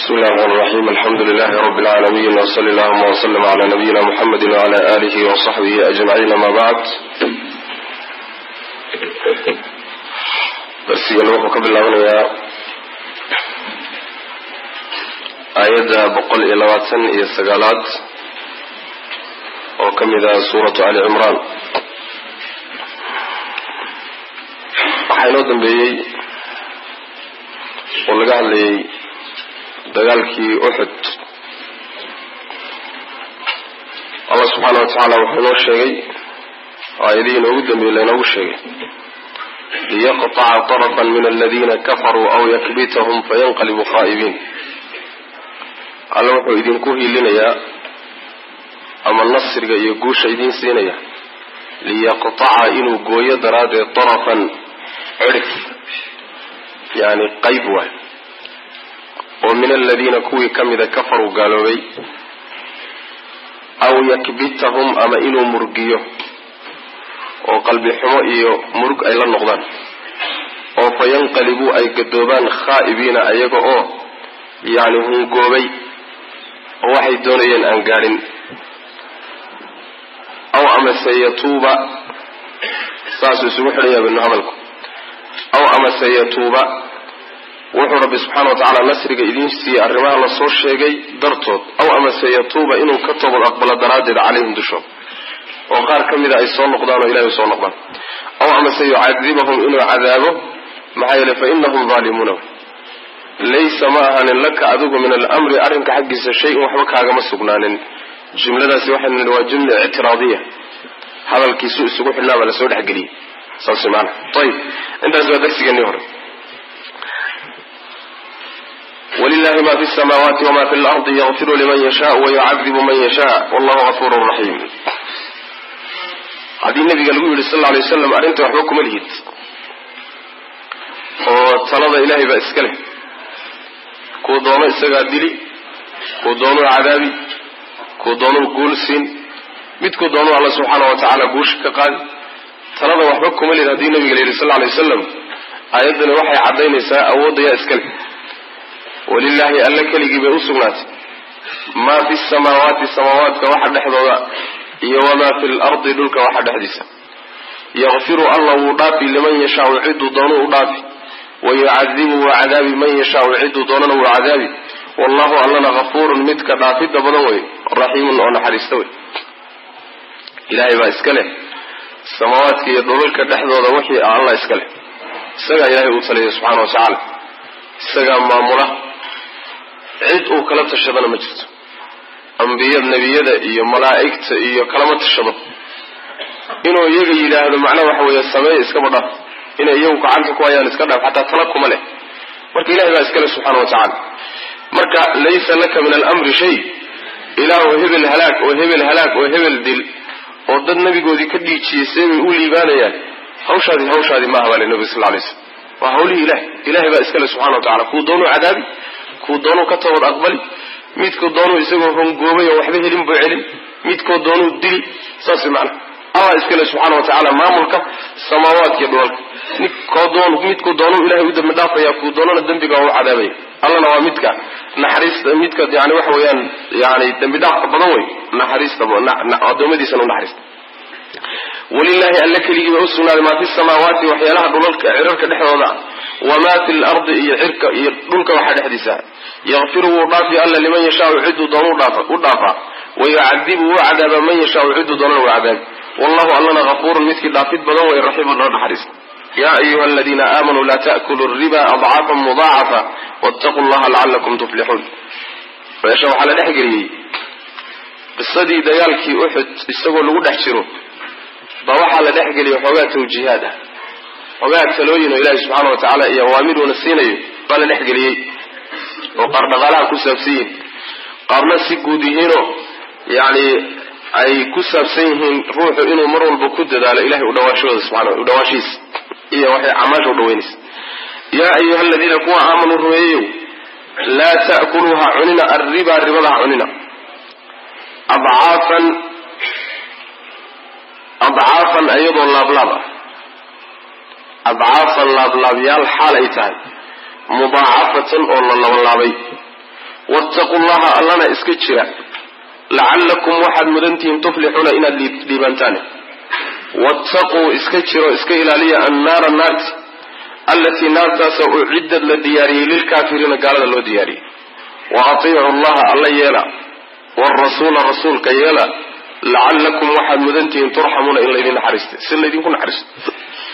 bismi illahi raxmaan raxiim alxamdu lilahi rabi lcaalamiin wsali allahuma wslm cla nabiyina muxamedi wcla alihi wsaxbihi ajmaciin ama bacd darsigana wuxuu ka bilaabanayaa aayadda boqol iyo labaatan iyo sagaalaad oo ka mid ah suuratu ali cimraan waxaa inoo dambeeyey oo laga hadlayay dagaalkii uxud allah subxaana wa tacaala wuxuu inoo sheegay aayadihii inoogu dambeeyey lainoogu sheegay liyaqطca طرفا min aladina kafaruu aw yakbitahum fayanqalibuu khaa'ibiin alla wuxuu idinku hiilinayaa ama nasriga iyo guusha idiin siinaya liyaqطaca inuu gooyo daraaddeed طarafan cirif yani qayb waay oo min aladiina kuwii ka mida kafaruu gaaloobay aw yakbitahum ama inuu murgiyo oo qalbi xumo iyo murug ay la noqdaan oo fa yanqalibuu ay gadoobaan khaa'ibiina ayaga oo yacni hungoobay oo waxay doonayeen aan gaadhin aw amase yatuuba saasuu isugu xidhanya binu hadalku aw amase yatuuba wuxuu rabbi subxaana wa tacaala nasriga idiin siiyey arrimaha lasoo sheegay dartood aw amase yatuuba inuu ka toobad aqbalo daraaddeed calayhim dushooda oo qaar ka mida ay soo noqdaan oo ilahay soo noqdaan aw amase yucadibahum inuu cadaabo maxaa yeele fa inahum daalimuuna laysa ma ahanin laka adigu min alamri arrinka xaggiisa shay-un waxba kaagama sugnaanin jumladaasi waxaynu nihi waa jumla ictiraadiya hadalkiisu isugu xidhnaa baa lasoo dhexgeliyey saas maana ayib intaas waa darsigeenii hore wlilahi ma fi samaawaati wma fi lardi yakfiru liman yasha wayucadibu man yasha wallahu gafuru raxiim haddii nabiga lagu yidhi sal lay waslam arrinta waxba kuma lihid oo talada ilahay baa iska leh kuu doono isagaa dili kuu doonuu cadaabi kuu doonuu guul siin midkuu doonuu alla subxaana wa tacaala guusha ka qaadi talada waxba kuma lihid haddii nabiga la yidhi sal lay wasalam aayaddani waxay caddaynaysaa awooddayaa iska leh walilaahi alla keligii bay u sugnaatay maa fi samaawaati samaawaadka waxa dhexdooda iyo wamaa fi lardi dhulka waxa dhexdiisa yakfiru alla wuu dhaafi liman yashaau ciduu doonu u dhaafi wayucadibu waa cadaabi man yashaau ciduu doonana wuu cadaabi wallahu allana hafuurun midka dhaafidda badan wey raxiimun oo naxariista wey ilaahay baa iska leh samaawaadka iyo dhulalka dhexdooda wixii ah alla iska leh isagaa ilaahay uu taliya subxaana wa tacaala isagaa maamula cid uu kala tashadana ma jirto ambiya nebiyada iyo malaa'igta iyo kalama tashado inuu iyaga yidhaahdo macnaha waxa weeye sameeya iskaba dhaaf inay iyagu gacanta ku hayaan iska dhaaf xataa tala kuma leh marka ilahay baa iskale subxaana wa tacaala marka laysa laka min alamri shay ilaahu hebel halaag oo hebel halaag oo hebel dil oo dad nabigoodii ka dhiijiyey see bay u liibaanayaan hawshaadi hawshaadi maaha baa le nabiga sal lay slam waa hawlihii ilahay ilahay baa iskale subxana wa tacala kuu doonuu cadaabi kuu doonuu ka toobad aqbali midkuu doonuu isagoo hongoobay oo waxba helin buu celin midkoo doonuu dili saas macana allah iskale subxaana wa tacaala maamulka samaawaadkiiyo dhulalka nikoo doon midkuu doonuu ilahay u dambi dhaafaya kuu doonana dembiga waa u cadaabaya allana waa midka naxariista midka yani waxa weeyaan yani dembi dhaafka badan wey naxariista adoomadiisana u naxariista walilahi alla keligii ba usugnaaday maa fi samaawaati waxyaalaha dhulalka cirarka dhexdooda wamaa fi lardi iyo cirka iyo dhulka waxaa dhexdiisa yakfiru wuu dhaafi alla liman yashaau ciduu doonu u dhaafaa wayucadibu wuu cadaaba man yashaau ciduu doonana wuu cadaabi wallahu allana hafuurun midkii dhaafid badan wey raxiimun oo naxariista ya ayuha aladiina aamanuu la taakulu riba adcaafan mudaacafa wattaquu llaha lacalakum tuflixuun meesha waxaa la dhexgeliyey qisadii dagaalkii uxud isagoo lagu dhex jiro ba waxaa la dhexgeliyay xoogaa tawjiihaad ah xoogaa talooyin oo ilaahi subxaana wa tacaala iyo awaamiruuna siinayo baa la dhexgeliyey oo qaar dhaqaalaha ku saabsan yihiin qaarna si guud yihiinoo yacni ay ku saabsan yihiin ruuxu inuu mar walba ku dadaalo ilahay udhawaashahooda subxana udhawaashihiisa iyo waxay camaasha udhaweynaysa yaa ayuha aladiina kuwa aamanuu rumeeyeyow laa ta'kuluuha cunina arriba ribadaha cunina adcaafan adcaafan iyadoo laablaab ah adcaafan laablaabyaal xaal ay tahay mudaacafatan oo la labalaabay wattaquu llaha allana iska jira lacallakum waxaad mudantihiin tuflixuuna inaad dhiibantaan wattaquu iska jiro iska ilaaliya annaara naarti allatii naartaasoo ucidad la diyaariyey lilkaafiriina gaalada loo diyaariyey wa atiicu llaha alla yeela wrasuula rasuulka yeela lacallakum waxaad mudantihiin turxamuuna in laydin naxariista si laydinku naxariisto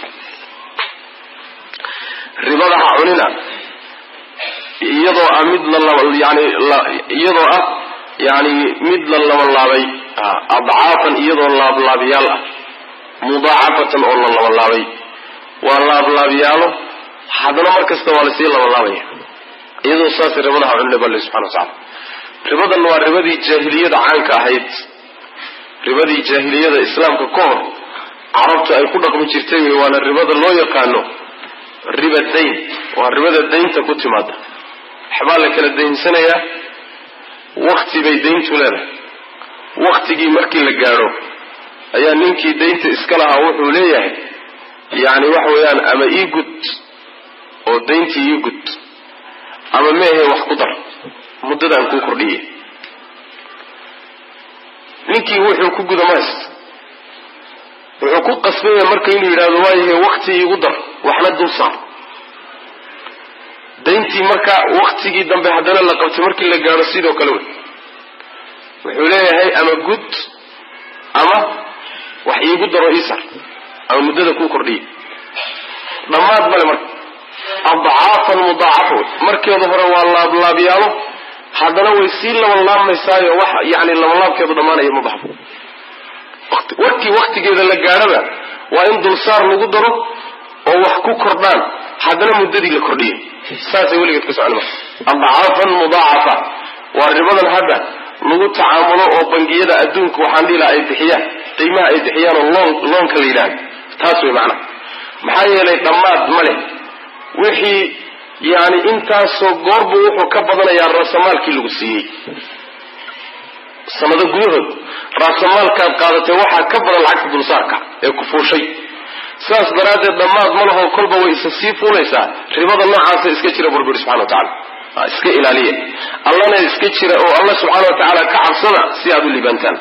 ribada ha cunina iyadoo ah mid layani iyadoo ah yani mid la labanlaabay adcaafan iyadoo laablaabiyaal ah mudaacafatan oo la labanlaabay waa laablaabiyaalo haddana mar kasta waa lasii labanlaabaya iyadoo saasay ribada ha cunina bale subxana wa tacala ribadan waa ribadii jaahiliyada caanka ahayd ribadii jaahiliyada islaamka ka hor carabtu ay ku dhaqmi jirtay wey waana ribada loo yaqaano riba dayn waa ribada daynta ku timaada waxbaa la kala daynsanayaa wakti bay dayntu leedahay waktigii markii la gaadho ayaa ninkii daynta iska lahaa wuxuu leeyahay yani waxa weeyaan ama ii gud oo dayntii ii gud ama meehe wax ku dar muddadaan kuu kordhiyey ninkii wuxuu ku guda mays wuxuu ku qasbaya marka inuu yidhahdo waayahe wakti iigu dar waxna dul saar dayntii marka waktigii dambe haddana la qabtay markii la gaadho sidoo kale wey wuxuu leeyahay ama gud ama wax iigu daro ii sar ama muddada kuu kordhiyey dhammaad male marka adcaafan mudaacafa wey markeeda hore waa laablaabiyaalo haddana way sii labanlaabmaysaayo wax yani labanlaabkeedu dhammaanaya ma baxdo warkii waktigeeda la gaadhaba waa in dulsaar lagu daro oo wax ku kordhaan haddana muddadii la kordhiyay saasay weligeed ka socon marka adcaafan mudaacafa waa ribadan hadda lagu tacaamulo oo bangiyada adduunka waxaan dhihi laha ay bixiyaan qiimaha ay bixiyaan oo loon loonka la yidhahdo taas wey macnaha maxaa yeelay dhammaad ma leh wixii yani intaasoo goorbu wuxuu ka badanayaa raasamaalkii lagu siiyey sanado gudahood raasamaalkaad qaadatay waxaa ka badan lacagta dulsaarka ee ku fuushay sidaas daraaddeed dhammaad ma laho kolba way isa sii fuulaysaa ribada noocaasa iska jira burburi subxana wa tacala iska ilaaliya allana iska jira oo alla subxaana wa tacaala ka cabsada si aad u liibaantaan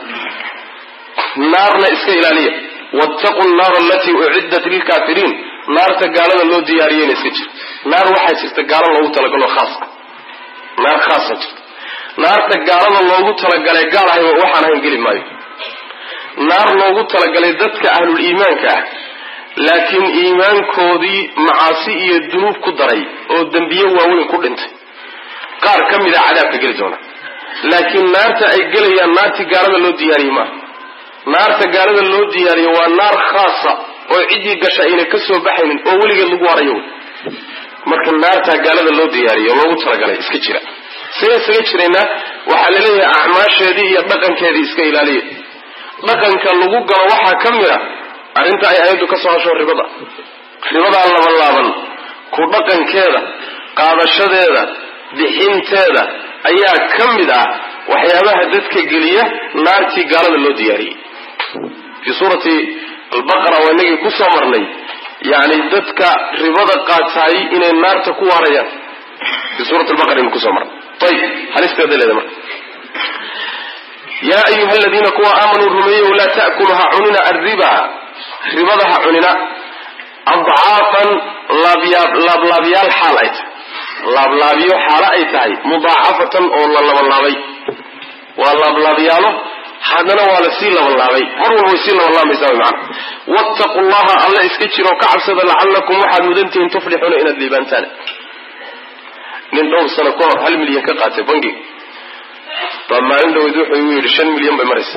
naarna iska ilaaliya wattaqu nnaara alatii uciddat lilkaafiriin naarta gaalada loo diyaariyeyna iska jira naar waxaa jirta gaalo loogu talagalo khaasa naar khaasa jirta naarta gaalada loogu talagalay gaal ahayba waxaan ahayn geli maayo naar loogu talagalay dadka ahlul iimaanka ah laakiin iimaankoodii macaasi iyo dunuub ku daray oo dembiye waaweyn ku dhintay qaar ka mid a cadaabka geli doona laakiin naarta ay gelayaan naartii gaalada loo diyaariyey maaha naarta gaalada loo diyaariyo waa naar khaasa oo ciddii gasha ayna ka soo baxaynin oo weligeed lagu harayo marka naartaa gaalada loo diyaariyo loogu talagalay iska jira see isaga jiraynaa waxaa laleeyahay acmaasheedii iyo dhaqankeedii iska ilaaliya dhaqanka lagu galo waxaa ka mid a arrinta ay ayaddu ka soo hasho ribada ribadaa laban laaban ku dhaqankeeda qaadashadeeda bixinteeda ayaa ka mid ah waxyaabaha dadka geliya naartii gaalada loo diyaariyey fii suurati albaqara waa inagii ku soo marnay yani dadka ribada qaataay inay naarta ku waarayaan fii suurati albaqara inu kusoo marnay ayib halisteeda leeda marka yaa ayuha aladiina kuwa aamanuu rumeeyow laa ta'kulu ha cunina arriba ribada ha cunina adcaafan laablaabyaal xaal ay tahay laablaabyo xaalo ay tahay mudaacafatan oo la labanlaabay waa laablaabyaalo haddana waa la sii labanlaabay mar walba way sii labanlaamaysaa wy maana wattaqu llaha alla iska jiroo ka cabsada lacallakum waxaad mudantihiin tuflixuuna inaad liibaantaan nin dhowr sano ka hor hal milyan ka qaatay bangiga baa maalin dhaweyd wuxuu igu yidhi shan milyan bay maraysa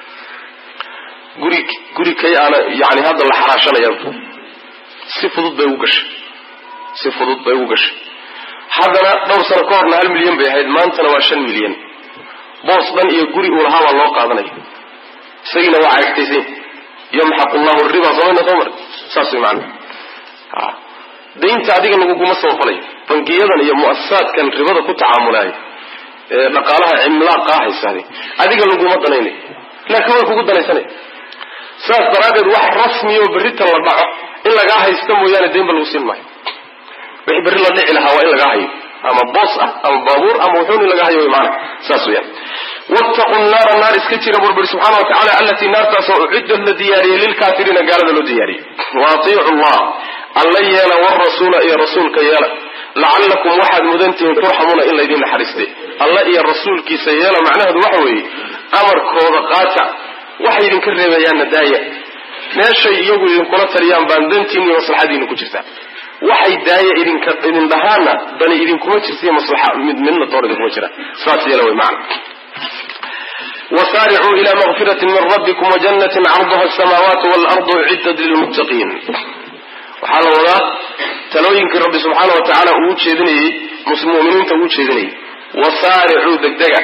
guri guri kay aana yani hadda la xaraashanaya si fudud bay ugu gashay si fudud bay ugu gashay haddana dhowr sano ka horna hal milyan bay ahayd maantana waa shan milyan boos dhan iyo guri uu lahaa baa loo qaadanaya isagiina waa caagtaysan yamxaqu llahu riba samayna soo mar saas way macana daynta adiga laguguma soo falayo bangiyadan iyo mu'asasaadkan ribada ku tacaamulaayo ee dhaqaalaha cimlaaqa haysaade adiga laguma danaynayo laakiin way kugu danaysanaya saas daraaddeed wax rasmiya oo berrita la dhaco in lagaa haysta mooyaane daynba lagu siin maayo wixii berri la dhici lahaa waa in lagaa hayo ama boos ah ama baabuur ama wuxuuni laga hayo wy maana saas weyaan wattaqu naara naar iska jira burburi subxana wa tacala allatii naartaasoo uciddat la diyaariyey lilkaafiriina gaalada loo diyaariyey wa atiicu llah alla yeela warasuula iyo rasuulka yeela lacallakum waxaad mudantihiin turxamuuna in laydin naxariistay alla iyo rasuulkiisa yeela macnaheedu waxa weeye amarkooda qaata waxay idinka reebayaanna daaya meeshay iyagu idinkula taliyaan baan dantiina iyo maslaxadiina ku jirtaa waxay daaya idinka idin dhahaana dani idinkuma jirtaiyo maslaxa mid midna door idinkuma jira saas yeela way macna wasaaricuu ila maqfirati min rabbikum wajannatin carduha asamaawaatu waalardu uciddat lilmuttaqiin waxaa la wadaa talooyinkii rabbi subxaana wa tacaala uu ujeedinayey muminiinta uu ujeedinayay wasaaricuu degdega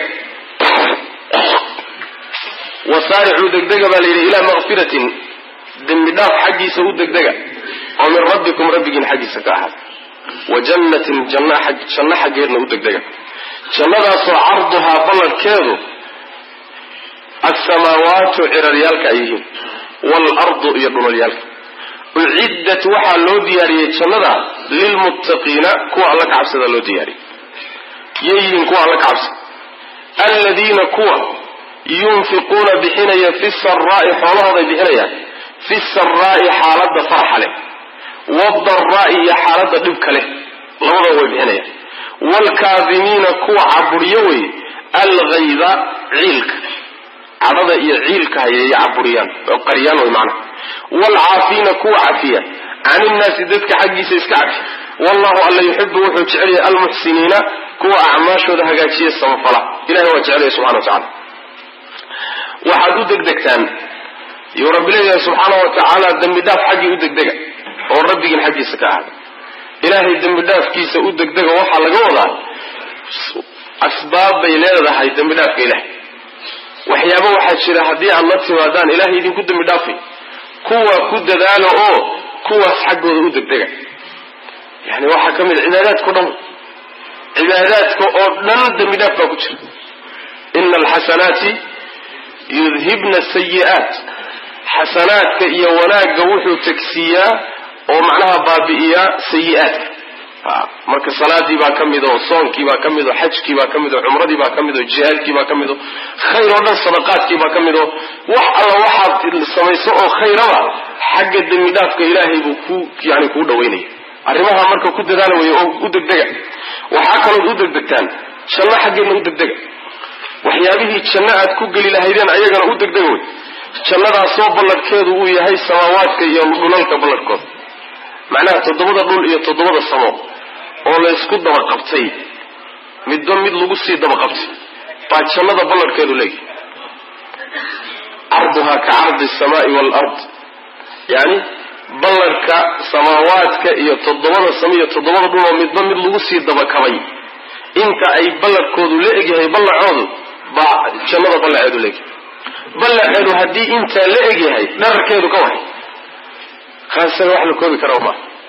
wasaaricuu degdega baa la yidhi ilaa maqfiratin dembi dhaaf xaggiisa u degdega oo min rabbikum rabbigiin xaggiisa ka ahaad wa jannatin janno xaggeedna u degdega jannadaasoo carduhaa balladhkeedu alsamaawaatu ciraryaalka ay yihiin waalardu iyo dhulalyaalka uciddat waxaa loo diyaariyey jannada lilmuttaqiina kuwa alla ka cabsada loo diyaariyey yay yihiin kuwa alla ka cabsada aladiina kuwa yunfiquuna bixinaya fi saraa'i xoolahooday bixinayaan fi saraa'i xaaladda farxa leh wadaraa'i iyo xaaladda dhibka leh labadaba way bixinayaan waalkaadimiina kuwa caburiyo wey alghayda ciilka cadhada iyo ciilka hayay caburiyaan oo qariyaan way macnaha waalcaafiina kuwa cafiya can innaasi dadka xaggiisa iska cafi wallahu alla yuxibu wuxuu jecelyahay almuxsiniina kuwa acmaashooda hagaajiya samafala ilahay waa jecelaya subxana wa tacala waxaad u degdegtaan yuu rabbi leeyahay subxaana wa tacaala dembi dhaaf xaggii u degdega oo rabbigiin xaggiisa ka ahada ilaahay dembi dhaafkiisa u degdega waxaa laga wadaa asbaab bay leedahay dembi dhaafka ilahay waxyaaba waxaa jira haddii aad la timaadaan ilahay idinku dembi dhaafay kuwa ku dadaalo oo kuwaas xaggooda u degdega yani waxaa ka mid cibaadaadka o dhan cibaadaadka oo dhan dembi dhaaf baa ku jira ina alxasanaati yudhibna sayi'aat xasanaadka iyo wanaagga wuxuu tegsiiyaa oo macnaha baabi'iyaa sayi-aadka marka salaadii baa ka mid oo soonkii baa ka mid oo xajkii baa ka mid oo cumradii baa ka mid oo jihaadkii baa ka mid oo khayr oo dhan sadaqaadkii baa ka mid oo wax alla waxaad samayso oo khayraba xagga dembi dhaafka ilaahay buu ku yani kuu dhawaynaya arrimaha marka ku dadaala weeye oo u degdega waxaa kalood u degdegtaan janno xaggeedna u degdega waxyaabihii janno aad ku geli lahaydeen ayagana u degdega wey jannadaasoo balladhkeedu uu yahay samaawaadka iyo dhulalka balladhkooda macnaha toddobada dhul iyo toddobada samo oo laysku daba qabtay midba mid lagu sii daba qabtay baa jannada balladhkeedu leeyahay carduhaa ka cardi asamaai waalard yani balladhka samaawaadka iyo toddobada samo iyo toddobada dhul oo midba mid lagu sii dabakabay inta ay balladhkoodu la egyahay ballacoodu baa jannada ballaceedu leegyahay ballaceedu haddii intaa la egyahay dhararkeedu ka wahay kaasaga wax la koobi kara ma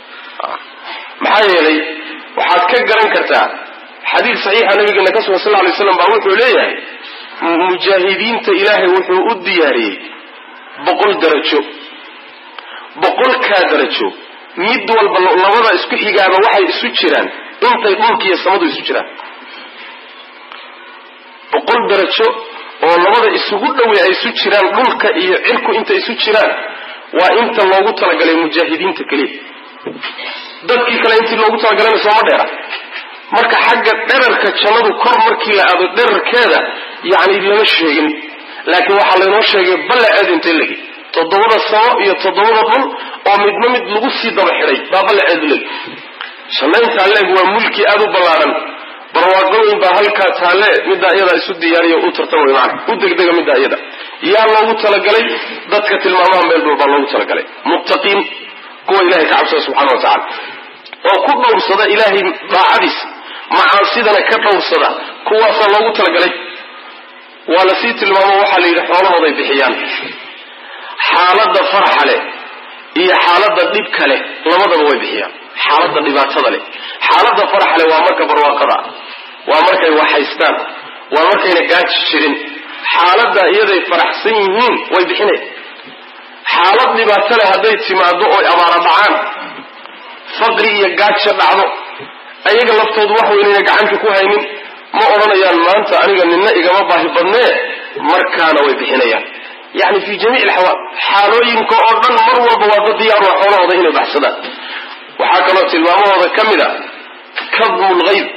maxaa yeelay waxaad ka garan kartaa xadiid saxiixa nabigeena ka sugan sal ly slam baa wuxuu leeyahay mujaahidiinta ilaahay wuxuu u diyaariyey boqol darajo boqolkaa darajo mid walba labada isku xigaaba waxay isu jiraan intay dhulkiiyo samadu isu jiraan boqol darajo oo labada isugu dhowey ay isu jiraan dhulka iyo cirku intay isu jiraan waa inta loogu talagalay mujaahidiinta keliya dadkii kale intii loogu talagalayna sooma dheera marka xagga dherarka jannadu kor markii la aado dherarkeeda yani lama sheegin laakiin waxaa laynoo sheegay ballaceedu intay legi toddobada samo iyo toddobada dhul oo midna mid lagu sii daba xidhay baa ballaceedu legi janno intaa leeg waa mulki aada u ballaadhan barwaaqooyin baa halkaa taale middaa iyadaa isu diyaariyo u tartamay maana u degdega middaa iyada yaa loogu talagalay dadka tilmaamaha meel dhow baa loogu talagalay muttaqiin kuwa ilahay ka cabsada subxana wa tacala oo ku dhowrsada ilaahay daacadiisa macaasidana ka dhowrsada kuwaasaa loogu talagalay waa lasii tilmaamo waxaa la yidhi xoolahooday bixiyaan xaaladda faraxa leh iyo xaaladda dhibka leh labadaba way bixiyaan xaaladda dhibaatada leh xaaladda faraxa leh waa marka barwaaqada waa markay waxhaystaan waa markayna gaaji jirin xaaladda iyaday faraxsan yihiin way bixinay xaalad dhibaato leh hadday timaado oy abaara dhacaan faqri iyo gaaja dhacdo ayaga laftoodu wax weynayna gacanta ku haynin ma odhanayaan maanta aniga nina igama baahi badnee markaana way bixinayaan yani fi jamiic alxawaal xaalooyinka oo dhan mar walba waa dad diyaar waa xoolahooda inay baxsadaan waxaa kaloo tilmaamahooda ka mid a kadmu lgayb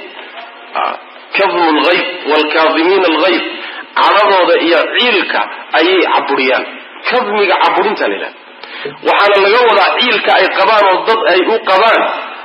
kadmu lgayb waalkaadimiina algayb cadhadooda iyo ciilka ayay caburiyaan kadmiga caburinta la yidhahda waxaana laga wadaa ciilka ay qabaan oo dad ay u qabaan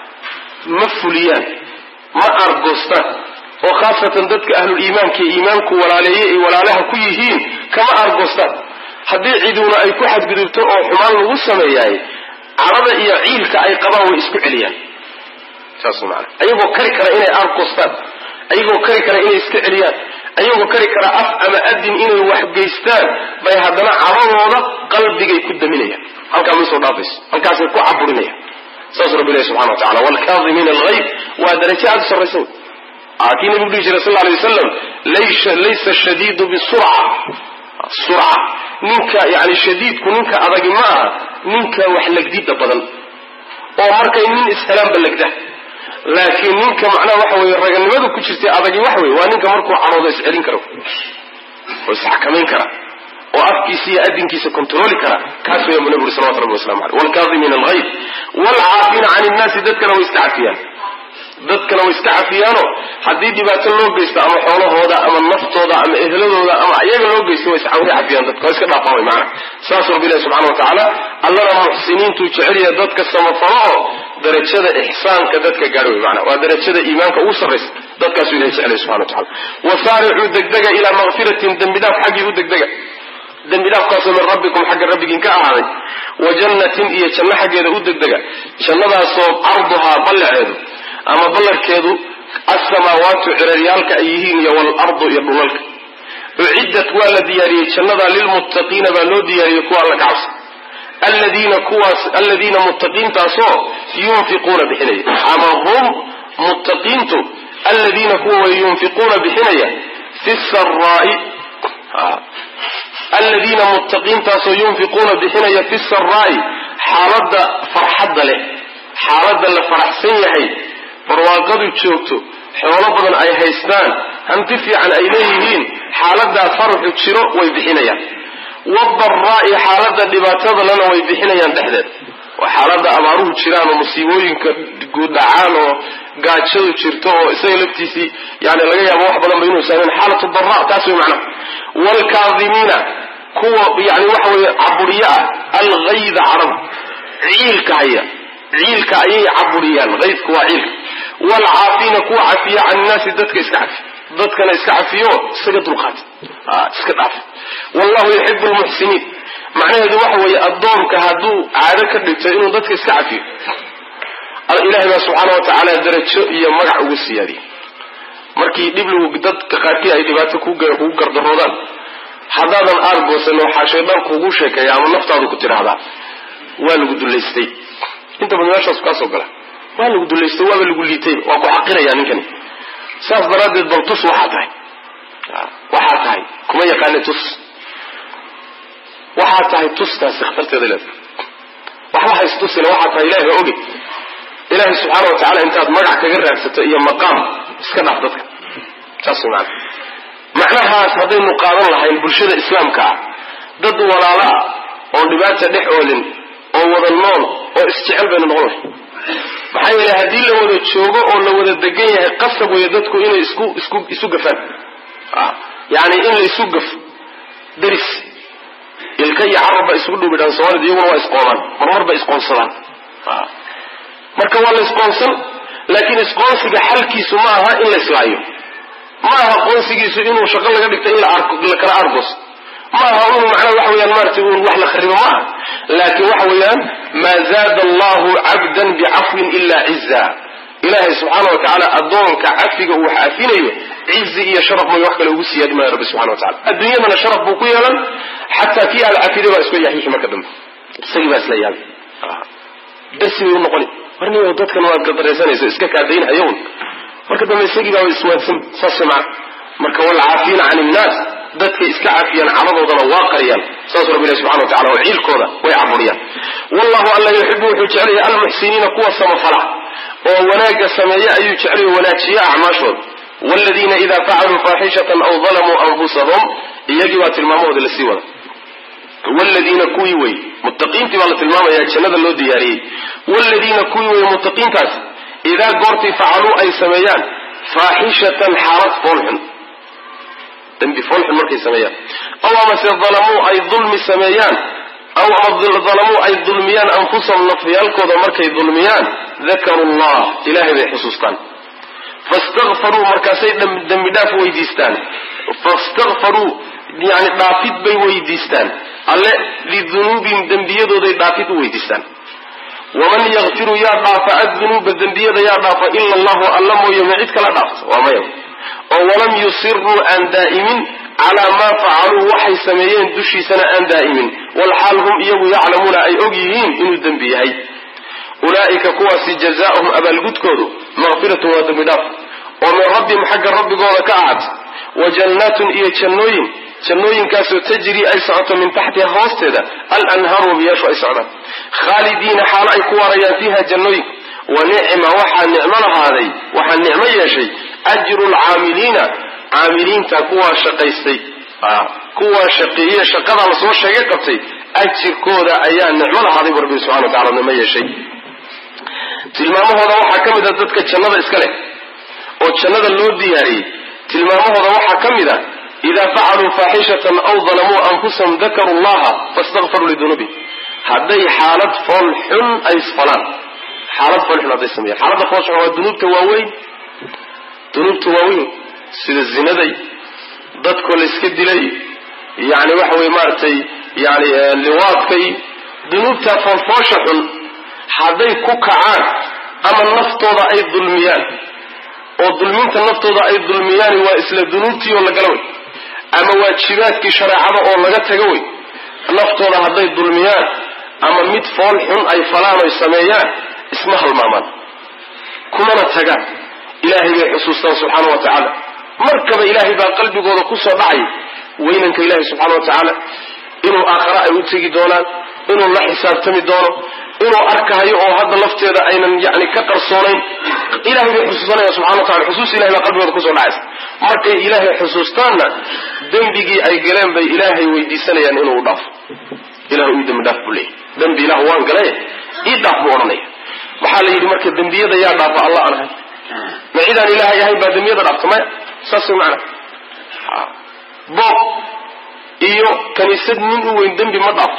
ma fuliyaan ma argoostaan oo khaasatan dadka ahluliimaanka ee iimaanku walaaleeye ay walaalaha ku yihiin kama argoostaan haddii ciduuna ay ku xadgudubto oo xumaan lagu sameeyaay cadhada iyo ciilka ay qabaan way isku celiyaan saas maana ayagoo kari kara inay argoostaan ayagoo kari kara inay iska celiyaan ayagoo kari kara af ama adin inay waxgeystaan bay haddana cadhadooda qalbigay ku daminayaan halkaa ma soo dhaafayso halkaasay ku caburinayaan saas rabbi ilahi subxana wa tacala waalkaadimiina algayb waa darajo aada u sarraysa wey kii nabigu dhihi jiray sal alay wasalam laysa shadiidu bisurca surca ninka yani shadiidku ninka adagi ma aha ninka wax legdida badan oo markay nin ishelaanba legda laakiin ninka macnaha waxa weye raganimadu ku jirtay adagi wax wey waa ninka markuu cadhoodo iscelin karo oo isxakamayn kara oo afkiisa iyo adinkiisa kontroli kara kaas weya bu nabi uri salawatu rabbi waslamu aleyh waalkaadimiina algayb waalcaafiina can innaasi dadkana way iska cafiyaan dadkana way iska cafiyaano haddii dhibaato loo geysto ama xoolahooda ama naftooda ama ehladooda ama iyaga loo geysto way cafiyaan dadka waa iska dhaafaan way maana saas rabbi ilahi subxana wa tacaala allana muxsiniintuu jecel yahay dadka samafalo oo darajada ixsaanka dadka gaadho way maana waa darajada iimaanka ugu sarraysa dadkaasuu ilahi jecel yahay subxana wa tacala wasaaricuu degdega ilaa makfiratin dembidhaaf xaggii u degdega dembidhaafkaasoo min rabbikum xagga rabbigiin ka ahaaday wa jannatin iyo janno xaggeeda u degdega jannadaasoo carduhaa ballaceedu ama ballarkeedu alsamaawaatu ciraryaalka ay yihiin iyo waalardu iyo dhulalka uciddat waa la diyaariyey jannada lilmuttaqiina baa loo diyaariyey kuwa alla ka cabsa aladiina kuwaas aladiina muttaqiintaasoo yunfiquuna bixinaya ama hum muttaqiintu aladiina kuwa way yunfiquuna bixinaya fi saraa'i aladiina muttaqiintaasoo yunfiquuna bixinaya fi saraa'i xaaladda farxadda leh xaaladda la faraxsan yahay barwaaqadu joogto xoolo badan ay haystaan hanti fiican ay leeyihiin xaaladaa faraxu jiro way bixinayaan wadaraa'i xaaladda dhibaatada lana way bixinayaan dhexdeed waa xaaladda abaaruhu jiraan oo musiibooyinka guuddhacaan oo gaajadu jirto oo isaga laftiisii yani laga yaabo wax badan ba inuu saameyn xaalatu dara taas way macnaha waalkaadimiina kuwa yani waxa weeye caburiyo ah algayda carab ciilka haya ciilka ayay caburiyaan aydku waa ciilka waalcaafiina kuwa cafiya can innaasi dadka iska cafi dadkana iska cafiyo isaga dulqaata iska dhaaf wallahu yuxibu lmuxsiniin macnaheedu waxa weeye addoonka hadduu caado ka dhigto inuu dadka iska cafiyo ilahay baa subxaana wa tacaala darajo iyo magac ugu siyaadiyey markii dhib lagu dadka qaarkii ay dhibaato kugu gardaroodaan haddaadan aargoosan waxaa shaydaan kuugu sheekeeya ama naftaadu ku tidhaahdaa waa lagu dullaystay inta badan meeshaasu kaasoo gala waa lagu dullaystay waaba lagu liitay waa ku xaqiraya ninkani saas daraaddeed bal tus waxaa tahay waxaa tahay kuma yaqaani tus waxaa tahay tustaasi khatarteeda leedahay waxba haystusina waxaa tahay ilahay ha oge ilaahay subxaana wa tacala intaad magac kaga raadsato iyo maqaam iska dhaaf dadka saas way macana macnahaas haddaynu qaadan lahayn bulshada islaamka ah dad walaalo ah oon dhibaata dhex oolin oo wada nool oo isjecel baynu noqon lahay maxaa yeelay haddii la wada joogo oo la wada degan yahay qasab weeye dadku inay isku isku isu gafaan yani in la isu gafo daris ilka iyo carab ba isugu dhubidhaan soomaalida iyaguna waa isqoomaan marmar ba isqoonsadaan marka waa la isqoonsan laakiin isqoonsiga xalkiisu ma aha in la islaayo ma aha qoonsigiisu inuu shaqo laga dhigto in la kala argos ma aha inuu macnaha waxa weyaan maarata un wax la kharibo ma aha laakiin waxa weeyaan maa zaada allahu cabdan bicafwin ila ciza ilaahay subxaana wa tacaala addoonka cafiga uu cafinayo cizi iyo sharaf may wax kale ugu siyaadi maayo rabbi subxana wa tacala adduunyadana sharaf buu ku yeelan xataa kii aad cafiday baa isku yaxiixi marka dambe isagii baa isla yaabi darsi bay u noqoni warniyo dadkan waad gadaraysanayso iska kaadaynhayown marka dambe isagii baa iswaadsan saas macna marka walcaafiina can innaas dadkay iska cafiyaan caradoodana waa qariyaan saas rabbi ilahi subxana wa tacala oo ciilkooda way caburiyaan wallahu alla yuxibu wuxuu jecelaya almuxsiniina kuwa samafala oo wanaagga sameeye ayuu jeclay wanaajiye acmaashooda waaladiina idaa facaluu faaxishatan aw dalamuu anfusahum iyagii baa tilmaamahooda lasii wada wladiina kuwii wey muttaqiintii baa la tilmaamaya jannada loo diyaariyey wladiina kuwii wey muttaqiintaas idaa goortii facaluu ay sameeyaan faaxishatan xaalad foolxun dembi foolxun markay sameeyaan aw amase dalamuu ay dulmi sameeyaan aw ama dalamuu ay dulmiyaan anfusahum nafyaalkooda markay dulmiyaan dakaru llah ilahay bay xusuustaan fastakfaruu markaasay dembi dhaaf weydiistaan fastakfaruu yani dhaafid bay weydiistaan alle lidunuubihim dembiyadooday dhaafid u weydiistaan waman yakfiru yaa dhaafa addunuuba dembiyada yaa dhaafa ila allahu alla mooye ma cid kala dhaafta waa maya oo walam yusiruu aan daa'imin calaa maa facaluu waxay sameeyeen dushiisana aan daa'imin walxaal hum iyagu yaclamuuna ay og yihiin inuu dembi yahay ulaa'ika kuwaasi jazaa'uhum abaalgudkoodu maqfiratun waa dembi dhaaf oo min rabbihim xagga rabbigooda ka ahad wa jannaatun iyo jannooyin jannooyinkaasoo tajri ay socoto min taxtiha hoosteeda alanhaaru wabiyaashu ay socdaan khaalidiina xaalo ay ku waarayaan fiiha jannooyinka wa nicma waxaa nicmo lahaaday waxaa nicmo yeeshay ajru lcaamiliina caamiliinta kuwaa shaqaystay kuwaa shaqeeye shaqadaa lasoo sheegay qabtay ajirkooda ayaa nicmo lahaaday bu rabbi subxana wa tacala nicmo yeeshay tilmaamahooda waxaa ka mid a dadka jannada iska leh oo jannada loo diyaariyey tilmaamahooda waxaa ka mid a idaa facaluu faaxishatan aw dalamuu anfusahum dakaruu llaha fastakfaruu lidunuubihim hadday xaalad fool xun ay isfalaan xaalad fool xun hadday sameeyaan xaaladda fool xun waa dunuubta waaweyn dunuubta waaweyn sida zinaday dadkoo la iska dilay yani waxa weye maaragtay yani liwaadkay dunuubta foolfoosha xun hadday ku kacaan ama naftooda ay dulmiyaan oo dulminta naftooda ay dulmiyaan waa isla dunuubtii oo lagala wey ama waajibaadkii shareecada oo laga taga wey naftooda hadday dulmiyaan ama mid fool xun ay falaan oy sameeyaan isma halmaamaan kumana tagaan ilaahay bay xusuustaan subxaana wa tacaala markaba ilaahay baa qalbigooda kusoo dhacay weynanka ilaahay subxaana wa tacaala inuu aakhare ay u tegi doonaan inuu la xisaabtami doono inuu arkahayo oo hadda lafteeda aynan yani ka qarsoonayn ilahay bay xusuusanaya subxana wa tacala xusuus ilahay baa qalbigooda kusoo dhacaysa markay ilaahay xusuustaanna dembigii ay galeen bay ilaahay weydiisanayaan inuu u dhaafo ilah ii dembi dhaaf buu leeyay dembi ilah waan galay ii dhaaf buu odhanaya waxaa la yidhi marka dembiyada yaa dhaafa alla aan ahay ma cidaan ilaahay ahayn baa dembiyada dhaafta maya saas way macana boob iyo kaniisad nin u weyn dembi ma dhaafo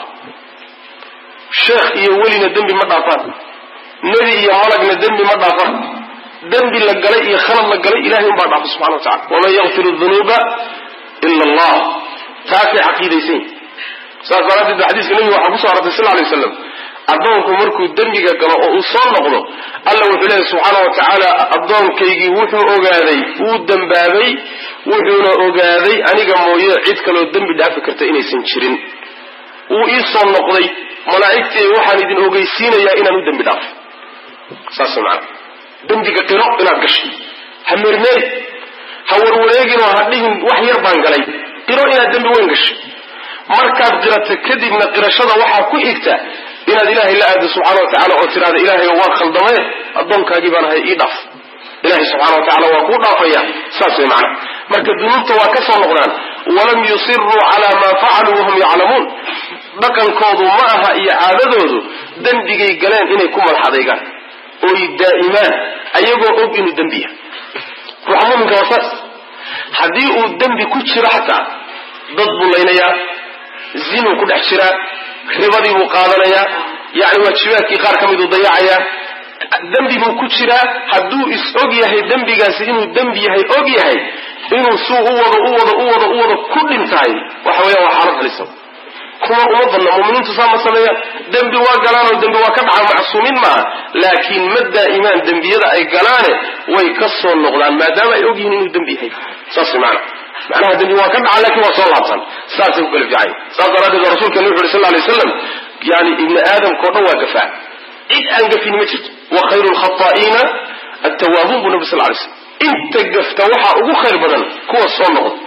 sheekh iyo welina dembi ma dhaafaan nebi iyo malagna dembi ma dhaafaan dembi la galay iyo khalad la galay ilahay unbaa dhaafa subxana wa tacala waman yakfiru dunuuba ila allah taasay caqiidaysan yihin saas daraaddeed ba xadiiska nebiga waxaa kusoo arortay sal lay waslam addoonku markuu dembiga galo oo uu soo noqdo alla wuxuu leeyahy subxaana wa tacaala addoonkaygii wuxuu ogaaday wuu dembaabay wuxuuna ogaaday aniga mooye cid kaloo dembi dhaafi karta inaysan jirin wuu ii soo noqday malaa'igtii waxaan idin ogeysiinayaa inaan u dembi dhaafo saas macana dembiga qiro inaad gashay ha mermeer ha warwareeginoo ha dhihin wax yar baan galay qiro inaad dembi weyn gashay markaad qirato kadibna qirashada waxaa ku xigta inaad ilaahay la aado subxana wa tacala oo tiraada ilaahay waa khaldamee addoonkaagii baan ahay ii dhaaf ilahay subxana wa tacala waa kuu dhaafaya saas way macana marka dunuubta waa ka soo noqdaan walam yusiruu calaa maa facaluu wahum yaclamuun dhaqankoodu ma aha iyo caadadoodu dembigay galeen inay ku madaxadaygaan oy daa'imaan ayagoo og inuu dembi yahay ruuxa muminka waa saas haddii uu dembi ku jiro xataa dad buu laynayaa zinuu ku dhex jiraa ribadii buu qaadanayaa yani waajibaadkii qaar ka miduu dayacayaa dembi buu ku jiraa hadduu is og yahay dembigaasi inuu dembi yahay og yahay inuu suu u wado u wado u wado u wado ku dhintahay waxa weeyaan waa xaalad halisa kuma uma badna muminiintu saa ma sameeyaan dembi waa galaanoo dembi waa ka dhaca macsuumiin maaha laakiin ma daa'imaan dembiyada ay galaane way ka soo noqdaan maadaama ay ogyihiin inuu dembi yahay saas maana macnaha dembi waa ka dhaca lakin waa soo laabtan saasay ku kala fiican saas daraaddeed baa rasulkena wuxu uhi sal lay waslam yani ibni aadamka o dhan waa gafaa cid aan gafin ma jirto wa khayru lkhataa'iina attawaabuun buu nabi sal lay slam inta gafta waxaa ugu khayr badan kuwa soo noqda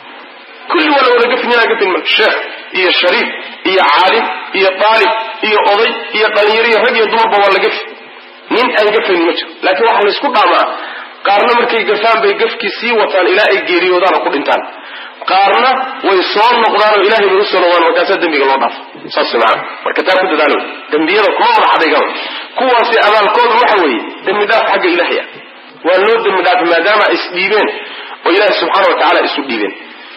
kulli waa la wada gafin inaa gafin ma sheekh iyo shariif iyo caalim iyo daalib iyo oday iyo dhalinyaro iyo rag iyo dumarba waa la gafi nin aan gafaynin ma jiro laakiin waxaa laysku dhaamaa qaarna markay gafaan bay gafkii sii wataan ilaa ay geeriyoodaana ku dhintaan qaarna way soo noqdaan oo ilahay bay usoo noqdaan markaasaa dembiga loo dhaafo saas maana marka taa ku dadaalo dembiyada kuma wada xadaygaba kuwaasi abaalkoodu waxa weeye dembi dhaaf xagga ilahay ah waa loo dembi dhaafay maadaama ay isdhiibeen oo ilaahi subxaana wa tacala isu dhiibeen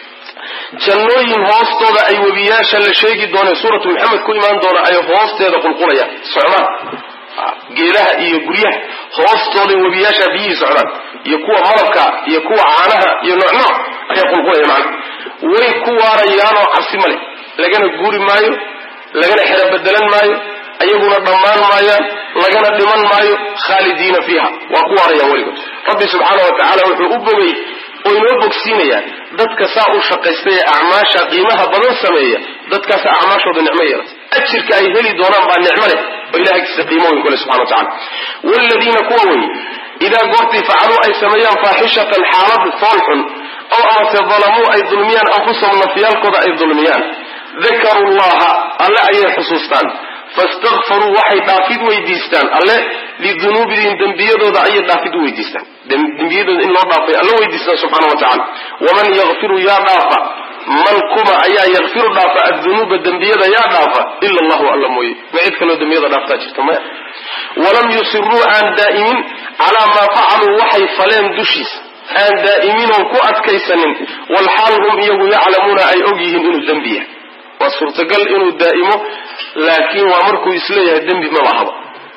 jannooyin hoostooda ay webiyaasha la sheegi doonee suuratu maxamed ku imaan doona ay hoosteeda qulqulayaan socdaan geedaha iyo guryaha hoostooday webiyaasha biyihii socdaan iyo kuwa malabka iyo kuwa caanaha iyo nooc nooc ayaa qulqulaya macna way ku waarayaanoo cabsi male lagana guuri maayo lagana xero bedelan maayo ayaguna dhammaan maayaan lagana dhiman maayo khaalidiina fiiha waa ku waarayaan weligood rabbi subxaana wa tacaala wuxuu u bogay oo inoo bogsiinayaa dadka saa u shaqaystay ee acmaasha qiimaha badan sameeya dadkaasa acmaashooda nicmo yeelata ajirka ay heli doonaan baa nicmo leh oo ilahay agtiisa qiimo weyn kule subxana wa tacala waaladiina kuwa weye idaa goortii facaluu ay sameeyaan faaxishatan xaalad fool xun ow amase dalamuu ay dulmiyaan anfusahum nafyaalkooda ay dulmiyaan dakaruu llaha alle ayay xusuustaan fastakfaruu waxay dhaafid weydiistaan alle lidunuubihim dembiyadooda ayay dhaafid u weydiistaan dembiyadooda in loo dhaafay alle weydiistaan subxana wa tacala waman yakfiru yaa dhaafa man kuma ayaa yakfiru dhaafa adunuuba dembiyada yaa dhaafa ila allahu alla mooye ma cid kaloo dembiyada dhaaftaa jirta maya walam yusiruu aan daa'imin calaa maa facaluu waxay faleen dushiisa aan daa'iminoon ku adkaysanin walxaal hum iyagu yaclamuuna ay og yihiin inuu dembi yahay waa suurtagal inuu daa'imo laakiin waa markuu isleeyahay dembi maba ahaba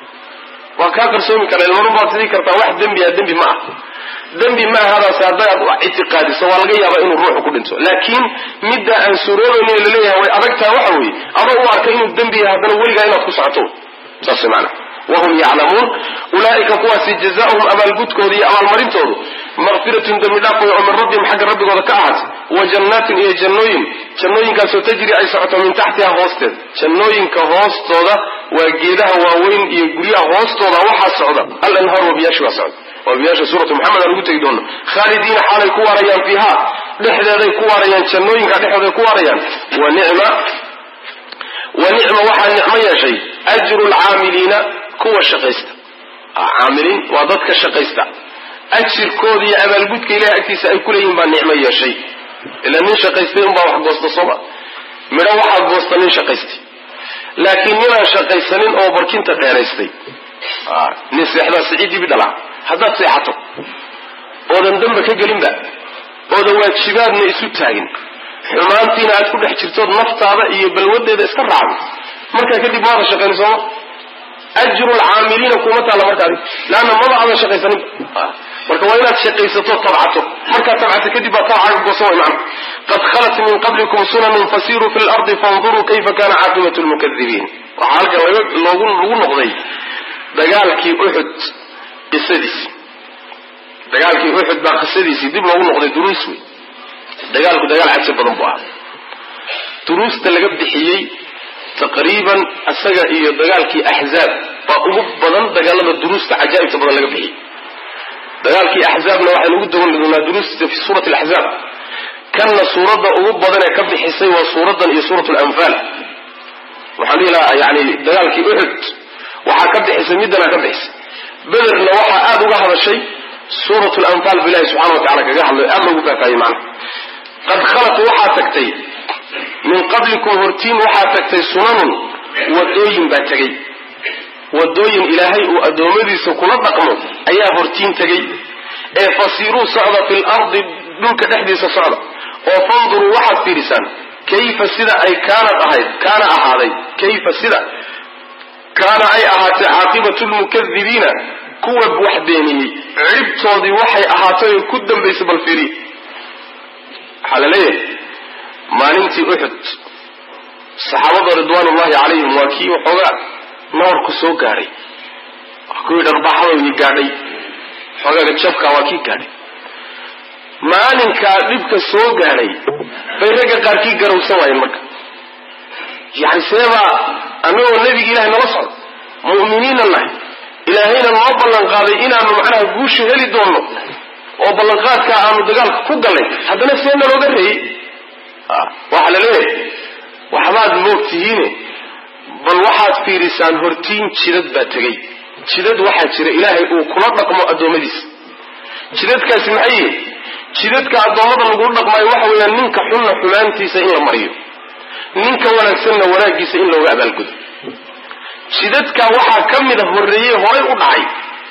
waa kaa qarsoomi kara ilmanu baad sidii kartaa wax dembi ah dembi ma ah dembi ma ahadaas haddaad ictiqaadiso waa laga yaabaa inuu ruuxu ku dhinto laakiin midda aan suroobaynin laleeyahay way adagtaha waxa weeye adoo u arka inuu dembi yahay haddana weligaa inaad ku socoto saas maana wahum yaclamuun ulaaika kuwaasi jazaauhum abaalgudkooda iyo abaalmarintoodu maqfiratun dembi dhaaf way oo min rabbihim xagga rabbigooda ka ahaatay wa jannaatin iyo jannooyin jannooyinkaasoo tajri ay socoto min taxtiha hoosteeda jannooyinka hoostooda waa geedaha waaweyn iyo guryaha hoostooda waxaa socda al anhaar wabiyaasha waa socda wabiyaasha suuratu maxamed aan ugu tegi doono khaalidiina xaalay ku waarayaan fiiha dhexdeeday ku waarayaan jannooyinka dhexdeeday ku waarayaan wa nicma wa nicma waxaa nicmo yeeshay ajru lcaamiliina kuwa shaqaysta caamiliin waa dadka shaqaysta ajirkooda iyo abaalgudka ilahay agtiisa ay kuleeyihin baa nicmo yeeshay ila nin shaqaystay unbaa wax goosta sooma midho waxaa goosta nin shaqaystay laakiin ninaan shaqaysanin oo barkinta dheeraystay nin seexdaa siciidibi dhalaa haddaad seexato oodan damba ka gelinba oodan waajibaadna isu taagin xumaantiina aad ku dhex jirtood naftaada iyo balwadeeda iska raacdo markaa kadib maada shaqayn sooma ajru lcaamiliina kuma taalla markaadi leanna maba aadan shaqaysanin marka waa inaad shaqaysato tabcato markaad tabcato kadib baa tabcaaga goosan way macna qad khalat min qablikum sunanun fasiruu fi lardi fanduruu kayfa kana caaqibatu lmukadibiin waxaa halkan loogu lagu noqday dagaalkii uxud qisadiisi dagaalkii uxud baa qisadiisii dib loogu noqday duruus wey dagaalku dagaal caji badan buu ahaa duruusta laga bixiyey taqriiban isaga iyo dagaalkii axzaab baa ugu badan dagaalada duruusta cajaa'ibta badan laga bixiyey dagaalkii axzaabna waxaynu ugu daban doonaa duruusta fi suurati alaxzaab kanna suuradda ugu badan ee ka bixisay waa suuraddan iyo suurat lanfaal waxaan dhihi lahaa yani dagaalkii uxud waxaa ka bixisay middana ka bixisay bederna waxaa aada uga hadashay suurat lanfaal bu ilahi subxana wa tacala kaga hadlay aada loogu faafahayey macna qad khalat waxaa tagtay min qablikum hortiin waxaa tagtay sunanun wadooyin baa tegey wadooyin ilaahay uu addoommadiisa kula dhaqmo ayaa hortiin tegey ee fasiiruu socda fi lardi dhulka dhexdiisa socda oo fanduruu waxaad fiirisaan kayfa sida ay kaanad ahayd kaana ahaaday kayfa sida kaana ay ahaatay caaqibatu lmukadibiina kuwa wax beeniyey ciribtoodii waxay ahaatay oo ku dambaysay bal fiiriy waxaa la leeyahay maalintii uxud saxaabada ridwaanullahi calayhim waa kii waxoogaa nabarku soo gaadhay waa kuwii dharbaxadoodii gaadhay xoogaaga jabka waa kii gaadhay maalinkaa dhibka soo gaadhay bay ragga qaarkii garowsan waayeen marka yani seebaa annagoo nebigi ilahay nala socdo mu'miniinna nahay ilaahayna noo ballan qaaday inaanu macnaha guusha heli doonno oo ballanqaadkaa aanu dagaalka ku gallay haddana see nalooga reeyey waxaa la leeyahay waxbaad moog tihiine bal waxaad fiirisaan hortiin jidad baa tegey jidad waxaa jira ilaahay uu kula dhaqmo addoommadiisa jidadkaasi maxay yihin jidadka addoommada lagu dhaqmaayo waxa weeyaan ninka xunna xumaantiisa in la mariyo ninka wanaagsanna wanaaggiisa in looga abaalgudo jidadka waxaa ka mida horreeyey horay u dhacay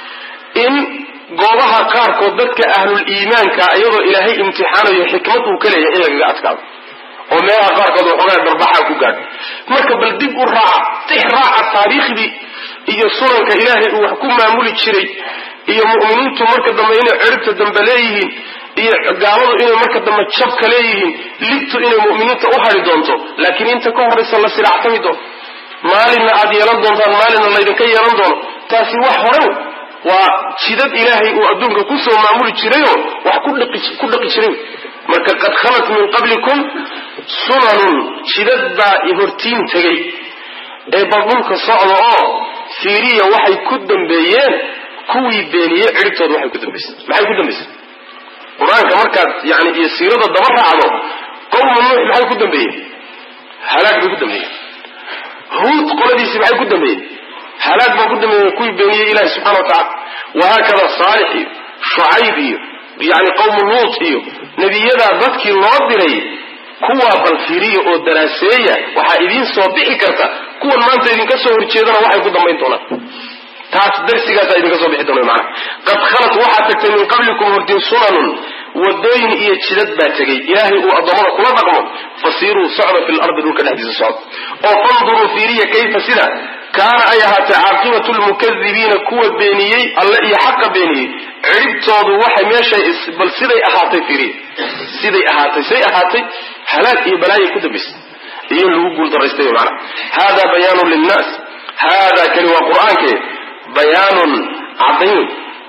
in goobaha qaarkood dadka ahlul iimaanka iyadoo ilaahay imtixaanayo xikmad uu ka leeyahay in lagaga adkaado oo meelaha qaarkood waxoogaa darbaxaa ku gaadho marka bal dib u raaca tix raaca taariikhdii iyo sunanka ilaahay uu wax ku maamuli jiray iyo mu'miniintu marka dambe inay ciribta dambe leeyihiin iyo gaaladu inay marka dambe jabka leeyihiin libtu inay mu'miniinta u hari doonto laakiin inta ka horraysa la siraactami doono maalinna aad yeelan doontaan maalinna laydinka yeelan doono taasi wax hore waa jidad ilaahay uu adduunka kusoo maamuli jirayoo wax ku dhaqi jiray marka qad khalat min qablikum sunanun jidad baa hortiin tegay ee bal dhulka socda oo fiiriya waxay ku dambeeyeen kuwii beeniyey ciribtooda waxay ku dambaysay maxay ku dambaysay qur-aanka markaad yani iyo siirada daba raacdo qowma nuux maxay ku dambeeyeen halaag bay ku dambeeyeen huud qoladiisi maxay ku dambeeyeen halaag baa ku dambeeyeen kuwii beeniyey ilahi subxana wa tacala wahaakada saalix iyo shucayb iyo yani qowmu luut iyo nebiyadaa dadkii loo diray kuwaa balfiriya oo daraaseeya waxaa idiin soo bixi karta kuwan maanta idinka soo horjeedana waxay ku dambayn doonaan taas darsigaasa idinka soo bixi doona maana qad khalat waxaa tagtay min qablikum hordin sunanun wadooyin iyo jidad baa tegay ilaahay uu addoommada kula dhaqmo fasiiruu socda fi lardi dhulka dhexdiisa socda oo fanduruu fiiriya kayfa sida kaana ay ahaatay caaqibatu lmukadibiina kuwa beeniyey alle iyo xaqa beeniyey ciribtoodu waxay meeshay bal siday ahaatay fiiriya siday ahaatay say ahaatay halaag iyo balaayay ku dambaysay iyo lagu guuldaraystay maana hada bayaanun linnaas hada kani waa qur-aanke bayaanun cadayn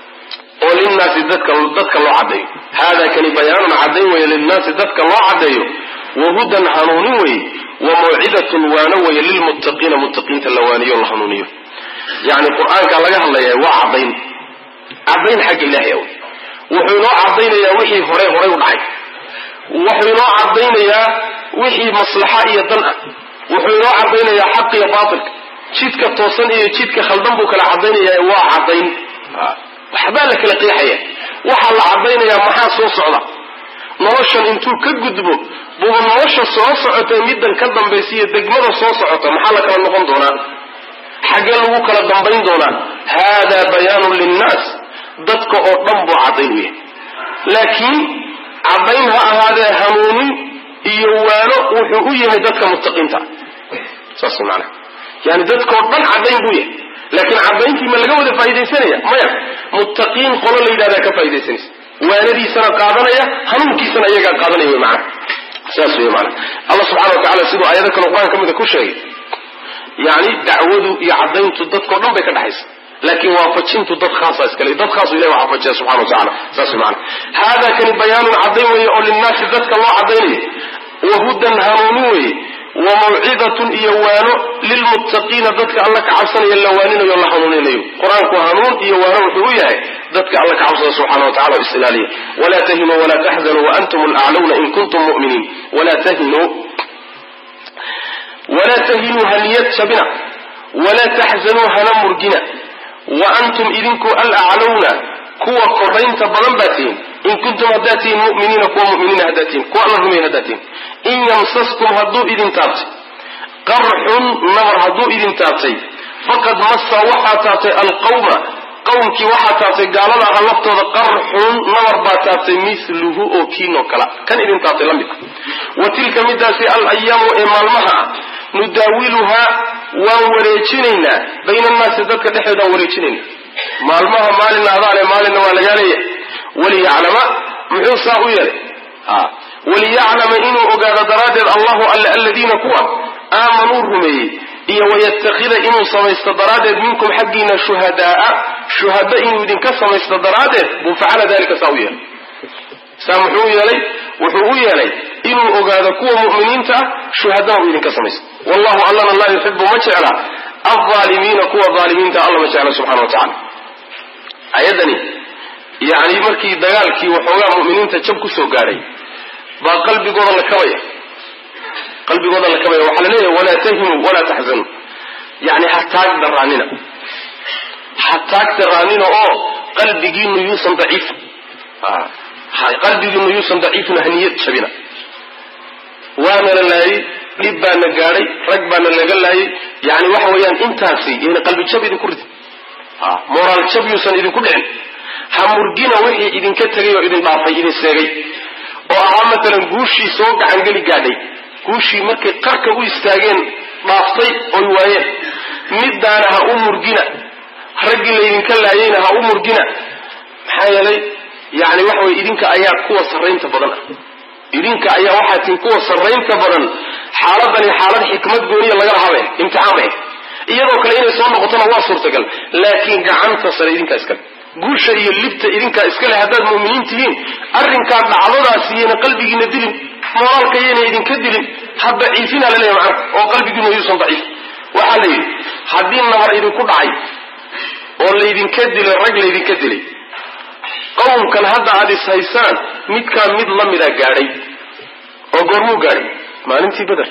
oo linnaasi dadka dadka loo caddeeyo hada kani bayaanun cadayn weye linnaasi dadka loo caddeeyo wahudan hanuunin weye wa mawcidatun waano weye lilmuttaqiina muttaqiinta la waaniyo la hanuuniyo yani qur-aanka laga hadlaya waa cadayn cadayn xagga ilahay aw wuxuu inoo cadaynayaa wixii horey horay u dhacay wuxuu inoo cadaynayaa wixii maslaxa iyo dan ah wuxuu inoo cadaynayaa xaq iyo baatilka jidka toosan iyo jidka khaldan buu kala cadaynayaa waa cadayn waxbaa la kala qeexaya waxaa la cadaynayaa maxaa soo socda noloshan intuu ka gudbo buuba nolosha soo socotay middan ka dambaysa iyo degmada soo socota maxaa la kala noqon doonaa xaggee lagu kala dambayn doonaa haadaa bayaanun linnaas dadka oo dhan buu caddayn u yahay laakiin caddayn ha ahaadee hanuunin iyo waano wuxuu u yahay dadka muttaqiinta saas maanaa yani dadkao dhan caddayn buu yahay laakiin caddayntii ma laga wada faaidaysanaya maya muttaqiin qolo la yidhahdaa ka faa'idaysanaysa waanadiisana qaadanaya hanuunkiisana iyagaa qaadanaya wy maana saas wey maana allah subxana wa tacala siduu aayado kale qur-aan ka mida ku sheegay yani dacwadu iyo caddayntu dadkao dhan bay ka dhexaysa laakiin waafajintu dad khaasa iskale dad khaasu ilahi waa waafajiya subxana wa tacala saas wey maana hada kani bayaanun caddayn weeye oo linnaasi dadka loo caddaynayo wahudan hanuunin weeye wa mawcidatun iyo waano lilmuttaqiina dadka alla ka cabsanaya la waaninayo la hanuuninayo qur-aanku hanuun iyo waano wuxuu u yahay dadka alla ka cabsada subxana wa tacala o isilaaliya walaa tahinuu walaa taxzanuu waantum alaclawna in kuntum mu'miniin walaa tahinuu walaa tahinuu haniyad jabina walaa taxzanuu hana murgina wa antum idinku alaclawna kuwa koraynta badan baa tihin in kuntum haddaa tihin muminiina kuwa muminiina haddaa tihin kuwa alla rumeyn haddaa tihin in yamsaskum hadduu idin taabtay qarxun nabar hadduu idin taabtay faqad massa waxaa taabtay alqawma qowmkii waxaa taabtay gaalada aha laftooda qarxun nabar baa taabtay miluhu oo kiinoo kala kan idin taabtay la mid wa tilka midaasi alayaamu ee maalmaha ah nudaawiluhaa waan wareejinaynaa bayna annaasi dadka dhexdoodaan wareejinayna maalmaha maalina adaale maalinna waa lagaa leeyahay waliyaclama muxuu saa u yeelay waliyaclama inuu ogaado daraaddeed allahu alle aladiina kuwa aamanuu rumeeyey iyo wayattakhida inuu samaysto daraaddeed minkum xaggiina shuhadaaa shuhada inuu idinka samaysto daraaddeed buu facala dalika saa u yeelay saa muxuu yeelay wuxuu u yeelay inuu ogaado kuwa mu'miniinta ah shuhadana uu idinka samaysto wallahu allana laa yuxibu ma jecla alaalimiina kuwa aalimiinta alla ma jecla subxana wa tacala ayadani yani markii dagaalkii waxoogaa mu'miniinta jab kusoo gaadhay baa qalbigooda la kabaya qalbigooda la kabaya waxaa la leeyahay walaa tahinuu walaa taxzanuu yani ha taag daraanina ha taagtaraanina oo qalbigiinu yuusan daciifin qalbigiinu yuusan daciifin haniyad jabina waana la laayay dhib baana gaadhay rag baana laga laayay yani waxa weeyaan intaasi yani qalbi jab idinku ridin moraal jab yuusan idinku dhicin ha murgina wixii idinka tegay oo idin dhaafay idin seegay oo ahaa matalan guushii soo gacangeli gaadhay guushii markay qarka u istaageen dhaaftay oy waayeen middaana ha u murgina raggii laydinka laayayna ha u murgina maxaa yeelay yani waxa weye idinka ayaa kuwa sarraynta badan ah idinka ayaa waxaa tiin kuwa sarraynta badan xaaladani xaalad xikmad gooniya lagala habe imtixaan bay iyadoo kale inay soo noqotona waa suurtagal laakiin gacanta sare idinkaa iskale guusha iyo libta idinkaa iskale haddaad mu'miniin tihiin arrinkaa dhacdadaasi yayna qalbigiina dilin moraalka yayna idinka dilin ha daciifina laleeya macana oo qalbigiina yuusan daciif waxaa la yidhi haddii nabar idinku dhacay oo laydinka dilay rag laydinka dilay qowmkan hadda aad is haysaan midkaa mid la mida gaadhay oo goormuu gaadhay maalintii beder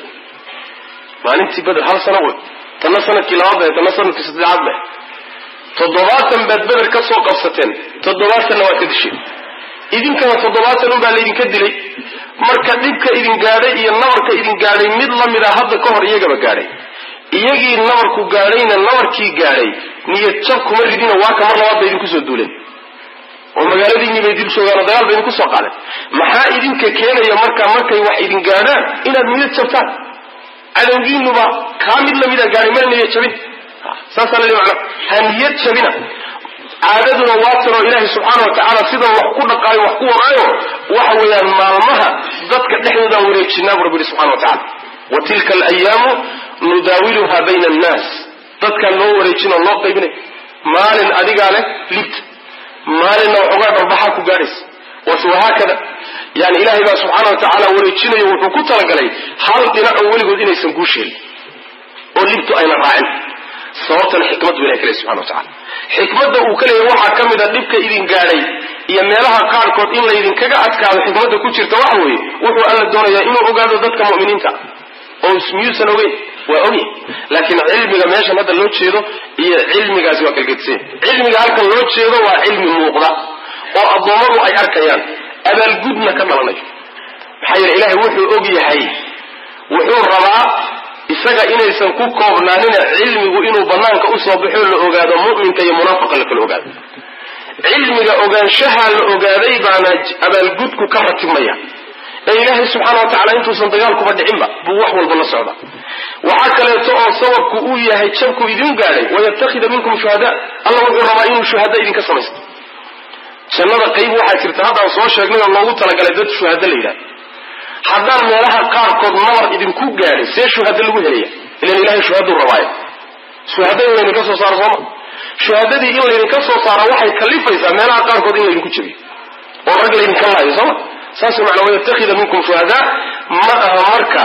maalintii beder hal sano wey tanna sanadkii labaad bahe tanna sanadkii saddexaad bahe toddobaatan baad beder ka soo qabsateen toddobaatanna waad ka disheen idinkana toddobaatan unbaa laydinka dilay marka dhibka idin gaadhay iyo nabarka idin gaadhay mid la mida hadda ka hor iyagaba gaadhay iyagii nabarku gaadhayna nabarkii gaadhay niyad jab kuma ridina waa ka mar labaad ba idinku soo duuleen oo magaaladiinii bay dib joogaan oo dagaal ba idinku soo qaadeen maxaa idinka keenaya marka markay wax idin gaadhaan inaad niyad jabtaan cadowgiinuba kaa mid lamida gaadhay mana niyad jabin saasaa lali macna ha niyad jabina caadaduna waa tanoo ilaahay subxaana wa tacaala sidan wax ku dhaqaayo wax ku wadaayo waxa weeyaan maalmaha dadka dhexdoodaan wareejinaa bu rabbi yihi subxana wa tacala wa tilka alayaamu nudaawiluha bayna annaas dadkaan loo wareejin oo loo qaybinay maalin adigaa leh libta maalinna waxoogaa dharbaxaa ku gaadhaysa wahaakada yani ilaahay baa subxaana wa tacaala wareejinayo wuxuu ku talagalay hal dhinaco weligood inaysan guusheelin oo libtu ayna raacin sababtana xikmad bu ilahay ka ley subxana wa tacala xikmadda uu ka leeyahy waxaa ka mid a dhibka idin gaadhay iyo meelaha qaarkood in laydinkaga adkaado xikmadda ku jirta waxa weeye wuxuu alla doonayaa inuu ogaado dadka mu'miniinta oo miyuusan ogeyn waa ogya laakiin cilmiga meeshan hadda loo jeedo iyo cilmigaasi waa kalgedisanya cilmiga halkan loo jeedo waa cilmi muuqda oo addoommadu ay arkayaan abaalgudna ka dhalanayo maxaa yeele ilaahay wuxuu og yahay wuxuu rabaa isaga inaysan ku koobnaanina cilmigu inuu banaanka usoo baxo la ogaado mu'minka iyo munaafiqa la kala ogaado cilmiga ogaanshaha la ogaaday baana abaalgudku ka ratibmaya ee ilaahay subxaana wa tacala intuusan dagaalkuba dhicinba buu wax walba la socda waxaa kaleeto oo sababku uu yahay jabku idin gaadhay wayattakhida minkum shuhada alla wuxuu rabaa inuu shuhada idinka samaysto jannada qayb waxaa jirta haddaan soo sheegnay oo loogu talagalay dad shuhada la yidhahdo haddaan meelaha qaarkood nabar idinku gaadhay see shuhada lagu helaya ilan ilahay shuhaduu rabaayo shuhada in laydinka soo saaro sooma shuhadadii in laydinka soo saaro waxay kalifaysaa meelaha qaarkood in laydinku jabiyo oo rag laydinka laayo sooma saas macnaa wayattakhida minkum shuhadaa ma aha marka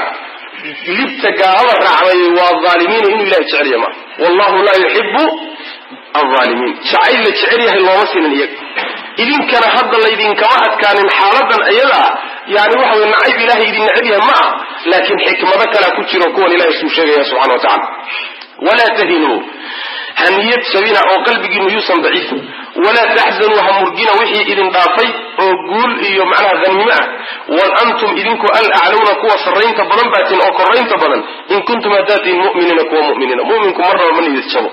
libta gaalada raacday waa aalimiina inuu ilahay jecelya maaha wallahu laa yuxibu alaalimiin jacayl la jecel yahay looma siinin iyaga idinkana hadda laydinkama adkaanin xaaladan ayadaa yani waxa wey nacayb ilahay idin necab yahay ma ah laakiin xikmado kalea ku jiro kuwan ilahay suu sheegaya subxana wa tacala walaa tahinuu ha niyad jabina oo qalbigiinu yuusan daciifin walaa taxzanuu ha murgina wixii idin dhaafay oo guul iyo macnaha hanimo ah wal antum idinku alaclawna kuwa sarraynta badan baatiin oo koraynta badan in kuntum hadaatiin muminiina kuwa muminiina muminku marnaba ma niyad jabo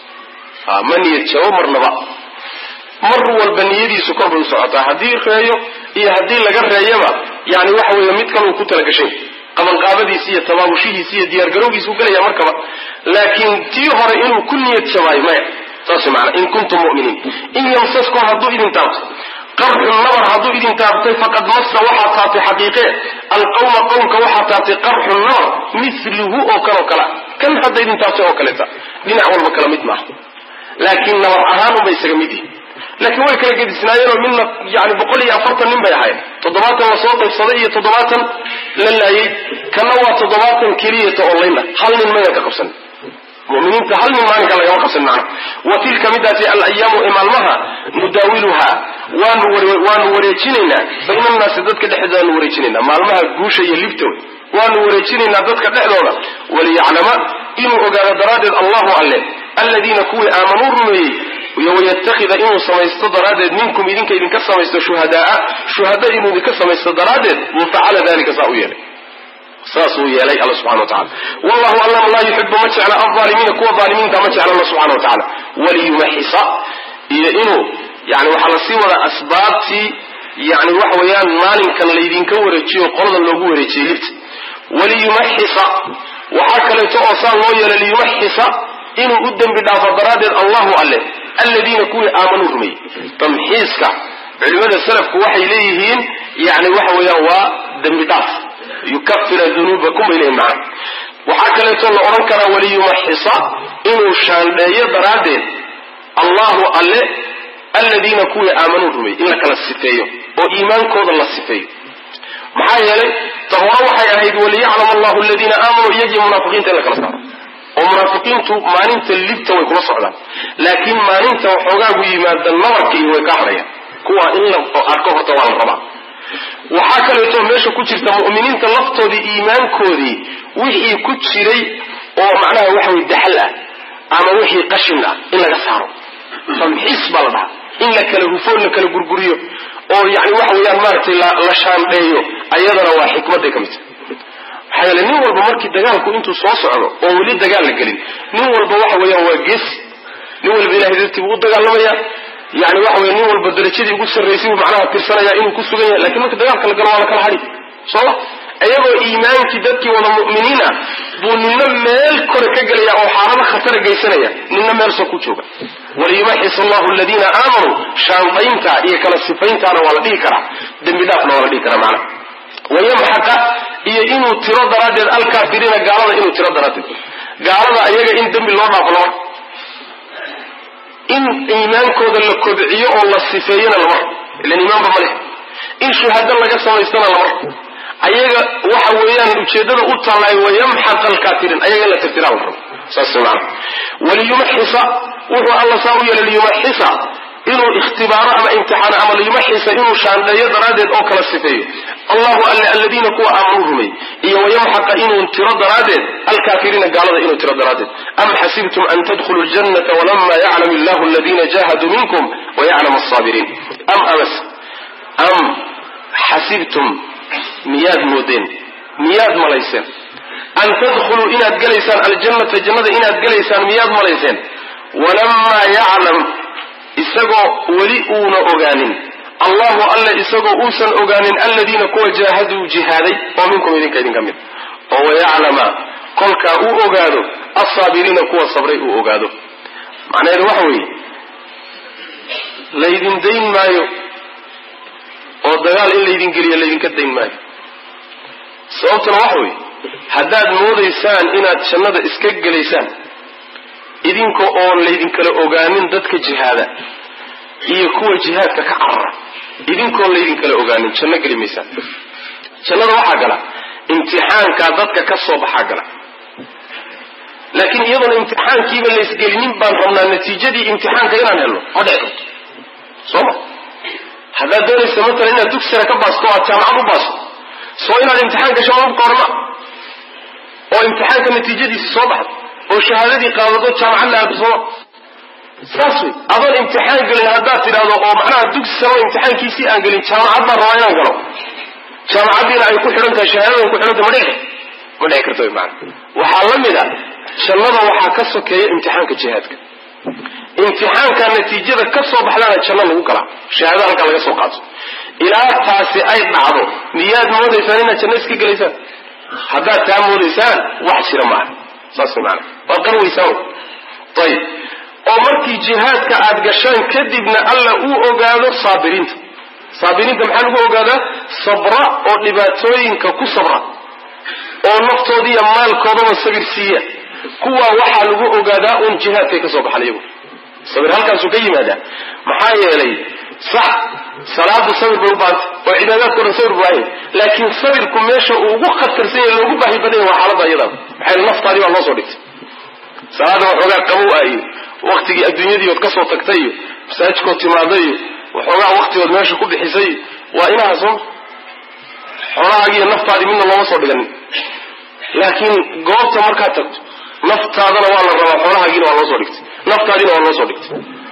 ma niyad jabo marnaba mar walba niyadiisu kor bay u socotaa haddii reeyo iyo haddii laga reeyaba yani waxa weeye mid kaluu ku talagashay qabanqaabadiisi iyo tabaabushihiisi iyo diyaargarowgiisu gelaya markaba laakiin tii hore inuu ku niyad jabaayo maya saas maana in kuntum muminiin in yamsaskum hadduu idin taabto qarxun nabar hadduu idin taabtay faqad massa waxaa taabtay xaqiiqee alqawma qowmka waxaa taabtay qarxun nabar milihu oo kaleo kala kan hadda idin taabtay oo kaleeta dhinac walba kala mid maaha laakiin nabar ahaan unbay isaga mid yihin laakiin way kala gedisnaayeenoo midna yani boqol iyo afartan nin bay ahayd toddobaatan la soo qaybsaday iyo toddobaatan la laayay kana waa toddobaatan keliyata onlinea hal nin maynan ka qabsanin muminiinta hal nin maalinka lagama qabsanin macna wa tilka midaasi alayaamu ee maalmaha nudaawiluhaa waanu waanu wareejinaynaa bayna annaasi dadka dhexdooda waanu wareejinaynaa maalmaha guusha iyo libta wey waanu wareejinaynaa dadka dhexdooda waliyaclama inuu ogaado daraaddeed allahu alle aladiina kuwii aamanuu rumeeyey iyo wayatakida inuu samaysto daraaddeed minkum idinka idinka samaysto shuhadaa shuhada inuu idinka samaysto daraaddeed buu facala dalika saa u yeelay saasuu yeelay alla subxana wa tacala wallahu allama laa yuxibu ma jecla alaalimiina kuwa aalimiinta ma jecla alla subxana wa tacala waliyumaxisa iyo inuu yani waxaa lasii wadaa asbaabtii yani waxa weeyaan maalinkan laydinka wareejiyo qoladan loogu wareejiyey libta waliyumaxisa waxaa kaleeto oo saa loo yeelay liyumaxisa inuu u dembi dhaafo daraaddeed allahu alle aladiina kuwii aamanuu rumeeyey tamxiiska culimada salafku waxay leeyihiin yani waxa weeyaan waa dembi dhaaf yukafira dunuubakum bay leeyihin macana waxaa kaleeto la odhan karaa waliyumaxisa inuu shaandheeyo daraaddeed allahu alle aladiina kuwii aamanuu rumeeyey in la kala sifeeyo oo iimaankooda la sifeeyo maxaa yeelay ta hore waxay ahayd waliyaclam allahu aladiina aamanuu iyagii munaafiqiinta in la kala saaro oo munaafiqiintu maalinta libta way kula socdaan laakiin maalinta waxoogaagu yimaada nabarka iyo way ka hadhayaan kuwa in la arko horta waa la rabaa waxaa kaleeto meesha ku jirta mu'miniinta laftoodii iimaankoodii wixii ku jiray oo macnaha waxa weye daxal ah ama wixii qashin ah in laga saaro tamxiis baa la dhahaa in la kala hufo la kala gurguriyo oo yani waxa weeyaan maaragtay la shaandheeyo ayadana waa xikmaday ka mid tahay maxaa yeele nin walba markii dagaalku intuu soo socdo oo weli dagaal la gelin nin walba waxa weeyaan waa geesi nin walba ilahay dartii buu u dagaalamaya yani waxa weye nin walba darajadii ugu sarraysay buu macnaha tirsanaya inuu ku sugan yahay lakin marka dagaalka la galo waa la kala hadhi sooma iyagoo iimaankii dadkii wada mu'miniin ah buu nina meel kore ka gelaya oo xaalado khatara geysanaya nina meel soo ku jooga waliyumaxis allahu aladiina aamanuu shaandaynta iyo kala sifayntaana waa la dhihi karaa dembi dhaafna waa la dhihi karaa macnaha wayamxaqa iyo inuu tiro daraaddeed alkaafiriina gaalada inuu tiro daraaddeed gaalada ayaga in dembi loo dhaafo lama in iimaankooda la kobciyo oo la sifeeyona lama ilan iimaanba ma leh in shuhado laga samaystona lama ayaga waxa weeyaan ujeedada u tallaay wayamxaq alkaafiriin ayaga in la tirtiraa la rabo saas maana waliyumaxisa wuxuu alla saa u yeelay liyumaxisa inuu ikhtibaaro ama imtixaano ama liyumaxisa inuu shaandheeyo daraaddeed oo kala sifeeyo allahu alle aladiina kuwa aamanuu rumey iyo wayamxaqa inuu tiro daraaddeed alkaafiriina gaalada inuu tiro daraaddeed am xasibtum an tadkhuluu ljannata walama yaclam illahu aladiina jahaduu minkum wayaclam alsaabiriin am amas am xasibtum miyaad moodeen miyaad malayseen an tadkhuluu inaad gelaysaan aljannata jannada inaad gelaysaan miyaad malayseen walamaa yaclam isagoo weli uuna ogaanin allahu alle isagoo uusan ogaanin aladiina kuwa jaahaduu jihaaday oo minkum idinka idinka mid oo wayaclama kolkaa uu ogaado alsaabiriina kuwa sabray uu ogaado macnaheedu waxa weeye laydin dayn maayo oo dagaal in laydin geliyo laydinka dayn maayo sababtuna waxa weeye haddaad moodaysaan inaad jannada iska gelaysaan idinka oon laydinkala ogaanin dadka jihaada iyo kuwa jihaadka ka carara idinkoon laydinkala ogaanin janno geli maysaan jannada waxaa gala imtixaankaa dadka ka soo baxaa gala laakiin iyadoona imtixaankiiba laysgelinin baan rabnaa natiijadii imtixaanka inaan helno ma dhici karto soo ma haddaad doonaysa matalan inaad dugsira ka baasto o aad jaamacad u baasto soo inaad imtixaan gasho mabka horma oo imtixaanka natiijadiisi soo baxdo oo shahaadadii qaadado jaamacad la aado sooma saas wey adoon imtixaan gelin haddaad tidhahdo oo macnaha dugsi samo imtixaankiisii aan gelin jaamacad baan rabaa inaan galo jaamacaddiina ay ku xidhan tahay shahaadadan ku xidhan tahay ma dhici ma dhici karto wy maana waxaa la mid a jannada waxaa ka sokeeya imtixaanka jihaadka imtixaanka natiijada ka soo baxdaana janno lagu galaa shahaadada halkaa laga soo qaato ilaa taasi ay dhacdo miyaad moodaysaan inaad janno iska gelaysaan haddaad taa moodaysaan wax jira maaha saas maana waad qarwaysaan ayib oo markii jihaadka aad gashaan kadibna alla uu ogaado saabiriinta saabiriinta maxaa lagu ogaadaa sabra oo dhibaatooyinka ku sabra oo naftoodiiyo maalkoodaba sabir siiya kuwaa waxaa lagu ogaadaa uun jihaadkay ka soo baxan iyagu sabir halkaasuu ka yimaadaa maxaa yeelay sax salaadu sabir bay u baahantay oo cibaadaadkao dhan sabir baahay laakiin sabirku meesha uu ugu khatarsan yahay loogu baahi badan yahay waa xaalada iyadaaba maxay naftaadii baa loo soo dhigtay salaada waxoogaa qabow ah iyo waktigii adduunyadii ood ka soo tagtay iyo masaajidkood timaaday iyo waxoogaa waktigood meesha ku bixisay waa inaha soo xoolahaagiiyo naftaadii midna looma soo dhiganin laakiin goobta markaad tagto naftaadana waa la rabaa xoolahaagiina waa loo soo dhigtay naftaadiina waa loo soo dhigtay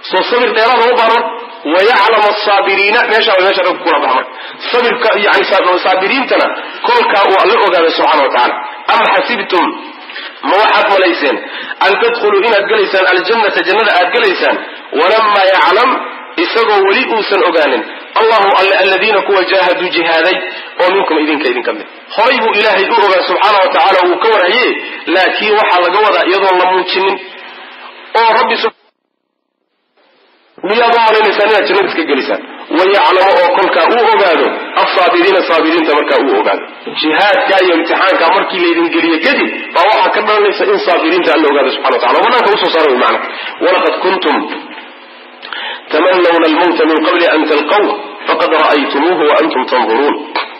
soo sabir dheeraada u baahan wayaclam asaabiriina meesha way meesha rabka kula baxa marka sabirka yani saabiriintana kolkaa uu alla ogaaday subxana wa tacala am xasibtum ma waxaad malayseen an tadkhuluu inaad gelaysaan aljannata jannada aad gelaysaan walamaa yaclam isagoo weli uusan ogaanin allahu alle aladiina kuwa jaahaduu jihaaday oo minkum idinka idinka mid horay buu ilaahay u ogaa subxaana wa tacaala wuu ka warhaye laakiin waxaa laga wadaa iyadoon la muujinin oo rabbi miyaad u malaynaysaan inaad jannada iska gelisaan wayaclamo oo kolkaa uu ogaado asaabiriina saabiriinta markaa uu ogaado jihaadka iyo imtixaanka markii laydin geliye kadib baa waxaa ka dhalanaysa in saabiriinta alla ogaado subxana wa tacala oo banaanka usoo saara wy macna walaqad kuntum tamanawna almawta min qabli an talqaw faqad ra'aytumuuhu wa antum tanduruun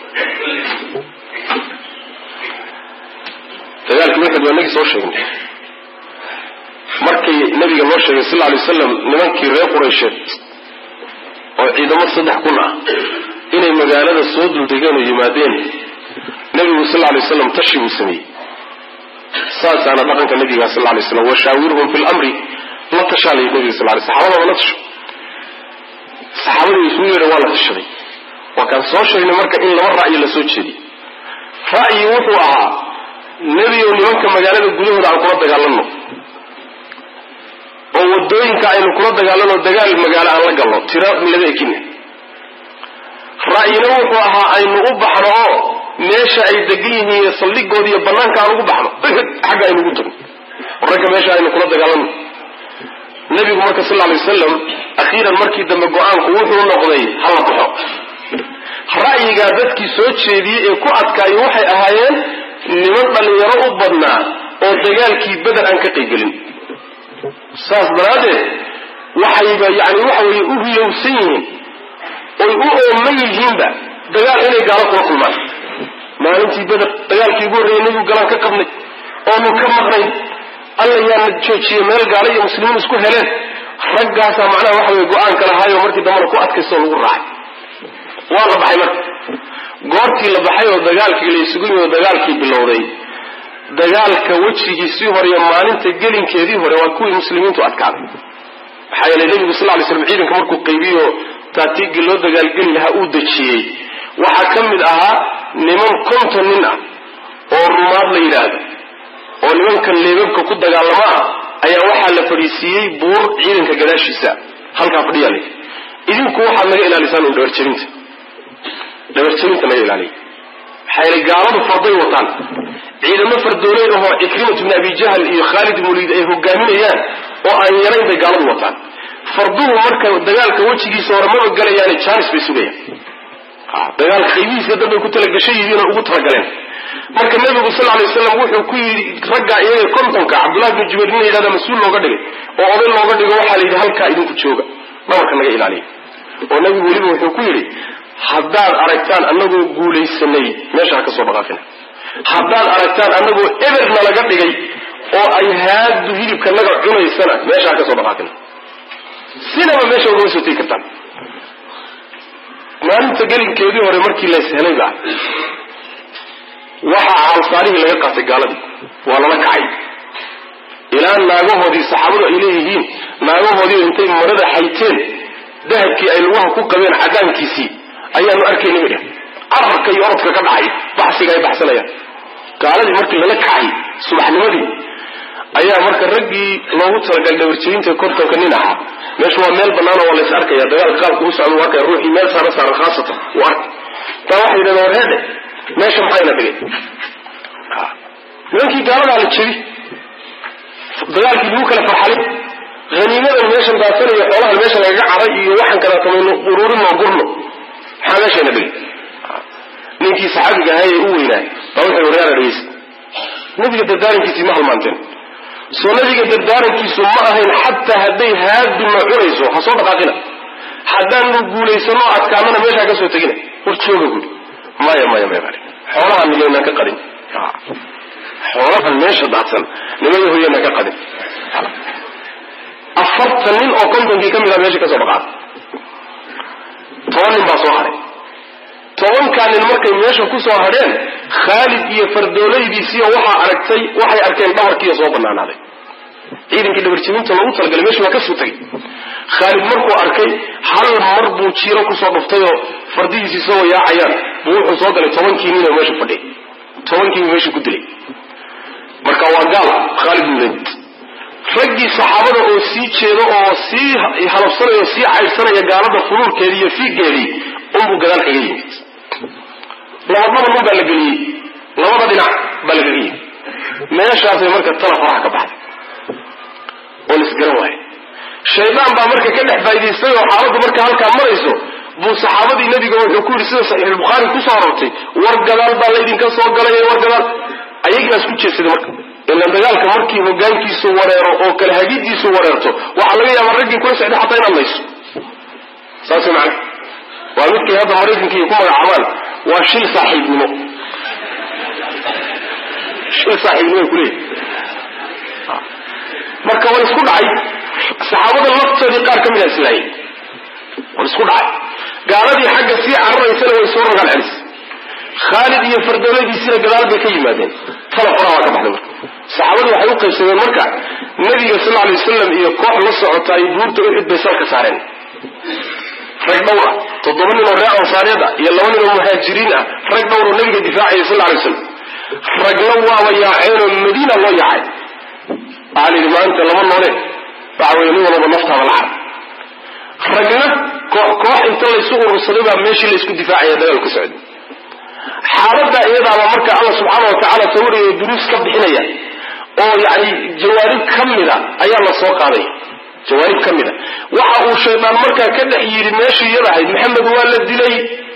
dagaalkii uxud waa nagii soo sheegnay markii nabiga loo sheegay sal lay waslam nimankii reer quraysheed oo ciidamo saddex kun ah inay magaalada soo duldegeen oo yimaadeen nabigu sal lay waslam tashi buu sameeyey saasaana dhaqanka nabiga sal lay slam washaawirhum fi lamri la tashaalay nabiga sal lay saxaabada la tasho saxaabadu isugu yeedha waa la tashaday waa kaan soo sheegnay marka in laba ra'yi la soo jeediy ra'yi wuxuu ahaa nebigow nimanka magaalada gudahooda aan kula dagaalanno oo wadooyinka aynu kula dagaalano dagaal magaalo aan la galno tira laga ekina ra'yina wuxuu ahaa aynu u baxno oo meesha ay degan yihiin iyo saldhigooda iyo banaanka aan ugu baxno uxud xagga aynu ugu tagno ragga meesha aynu kula dagaalano nabigu marka sal lay wasalam akhiiran markii dambe go-aanku wuxuu noqday hala baxo ra'yigaa dadkii soo jeediyey ee ku adkaayo waxay ahaayeen niman dhallinyaro u badnaa oo dagaalkii beder aan ka qaygelin saas daraaddeed waxayba yani waxa weeye u hilowsan yihiin oy u ooman yihiinba dagaal inay gaalo kula kulmaan maalintii beder dagaalkii ugu horreeyay nebigu galaan ka qabnay oonu ka maqnayn alla yaana joojiyey meel gaalo iyo muslimiin isku heleen raggaasaa macnaha waxa weye go-aanka lahaayo markii dambana ku adkaystoo lagu raacay waa la baxay marka goortii la baxay oo dagaalkii la isugu yimi oo dagaalkii bilowday dagaalka wejigiisii hore iyo maalinta gelinkeedii hore waa kuwii muslimiintu adkaaday maxaa yeelay nebigu sal lay slam ciidanka markuu qaybiyo taatiigii loo dagaalgeli lahaa uu dejiyey waxaa ka mid ahaa niman konton nin ah oo rumaad la yidhaahdo oo nimankan leebabka ku dagaalamo ah ayaa waxaa la fadhiisiiyey buur ciidanka gadaashiisa halkaa fadhiyaa la idinku waxaad naga ilaalisaan un dhabarjabinta dhabarjabinta naga ilaaliya maxaa yeelay gaaladu farday wataan ciidamo fardooley ahoo cikrimat bni abi jahl iyo khaalid ibn waliid ay hogaaminayaan oo aan yarayn bay gaaladu wataan farduhu marka dagaalka wejigiisa hore maba galayaani jaanis bay sugayaan dagaalka qaybihiisa dambay ku talagashay yihiinoo ugu talagaleen marka nabigu sal lay waslam wuxuu ku yidhi raggaa iyaga kontonka cabdullahi bnu jubayr nin la yidhahda mas-uul looga dhigay oo oday looga dhigo waxaa la yidhi halkaa idinku jooga dhabarka naga ilaaliya oo nabigu weliba wuxuu ku yidhi haddaad aragtaan anagoo guulaysanay meesha ha ka soo dhaqaafina haddaad aragtaan anagoo eberna laga dhigay oo ay haadu hilibka naga cunaysana meesha ha ka soo dhaqaafina sinaba meesha ugama soo tegi kartaan maalinta gelinkeedii hore markii lays helayba waxaa caalsaarihii laga qaatay gaaladii waa lala kacay ilaa naagahoodii saxaabadu ay leeyihiin naagahoodii intay marada xayteen dahabkii ay lugaha ku qabeen cadaankiisii ayaanu arkayna bay dheh cararka iyo orodka ka dhacay baxsiga ay baxsanayaan gaaladii markii lala kacay subaxnimadii ayaa marka raggii loogu talagalay dhabarjebinta kontonka nin ahaa meesha waa meel banaano waa lays arkaya dagaalka qaabka u socda u arkaya ruuxii meel saara saaran khaasatan uu arkay taa waxay yidhahdeen war heedhe meesha maxayna dhigay nimankii gaaladaa la jebi dagaalkii lagu kala farxalay haniimadan meeshan daasanayo xoolahan meesha lagaga caray iyo waxaan kadaatamayno ururinoo gurno maxaa meeshayna dhigay ninkii saxaabiga ahaa ee u weynaay baa wuxuu waryaara dhegeysta nabiga dardaarankiisii ma halmaanteen soo nabiga dardaarankiisu ma ahayn xataa hadday haaduna cunayso ha soo dhaqaaqina haddaanu guulaysano adkaanana meeshaa ka soo tegina war jooga guri maya maya maya baa xoolahan nimaynaan ka qadin xoolahan meesha daadsan nimaya hoyanaan ka qadin afartan nin oo kontonkii ka mid a meesha ka soo dhaqaaqay toban nin baa soo hadhay tobankaa nin markay meesha ku soo hadheen khaalid iyo fardoolaydiisiiyo waxaa aragtay waxay arkeen dhabarkiiyo soo banaanaaday ciidankii dhabarjebinta loogu talagalay meesha waa ka soo tegay khaalid markuu arkay hal mar buu jiiro kusoo dhuftay oo fardihiisi isagoo yaacayaan buu wuxuu soo galay tobankii nin oo meesha fadhiy tobankii buu meesha ku dilay marka waa gaal khaalid bin zayd raggii saxaabada oo sii jeedo oo sii halabsanaya oo sii caydhsanaya gaalada fuluurkeedii iyo fiigeedii unbuu gadaal kaga yimid labadaba nun baa la geliyey labada dhinac baa lagaga yimid meeshaasay marka tala faraha ka baxday oo la isgaran waayo shaydaan baa marka ka dhex faa'idaystay oo xaaladdu marka halkaa marayso buu saxaabadii nebiga wuxuu ku yidhi sida saxiixulbukhaari kusoo arortay war gadaal baa laydinka soo galay war gadaal ayagiibaa isku jeedsaday marka ilan dagaalka markii hogaankiisu wareero oo kale hagidiisu wareerto waxaa laga yaabaa raggii kula socday xataa inaad layso saas macna waa midkay hadda maraykankiiy ku magacaabaan waa shil saaxiibnimo shil saaxiibnimo kuleeyahy marka waa isku dhacay saxaabada laftoodii qaar ka mid a islaayay waa isku dhacay gaaladii xagga sii cararaysana way soo rogaan celis khaalid iyo fardooladiisina gadaal bay ka yimaadeen tala faraha waa ka baxday marka saxaabadu waxay u qaybsadeen marka nabiga sal alay wasalam iyo koox la socota ay buurta uxud bay salka saareen rag dhowr ah toddoba nin oo reer ansaareed ah iyo laba nin oo muhaajiriin ah rag dhowr oo nabiga difaacaya sal alay waslam ragna waaba yaaceenoo madiina loo yaacay waxaa la yidhi maanta lama noole waxa weye nin walaba naftaada la car ragna koox koox inta laysu urursaday baa meeshii laysku difaacaya dagaal ku socday xaaladda iyadaaba marka alla subxaana wa tacaala sawiraya duruus ka bixinaya oo yani jawaanib ka mida ayaa la soo qaaday jawaanib ka mida waxa uu shaydaan markaa ka dhex yidhi meeshii iyada ahayd maxamed waa la dilay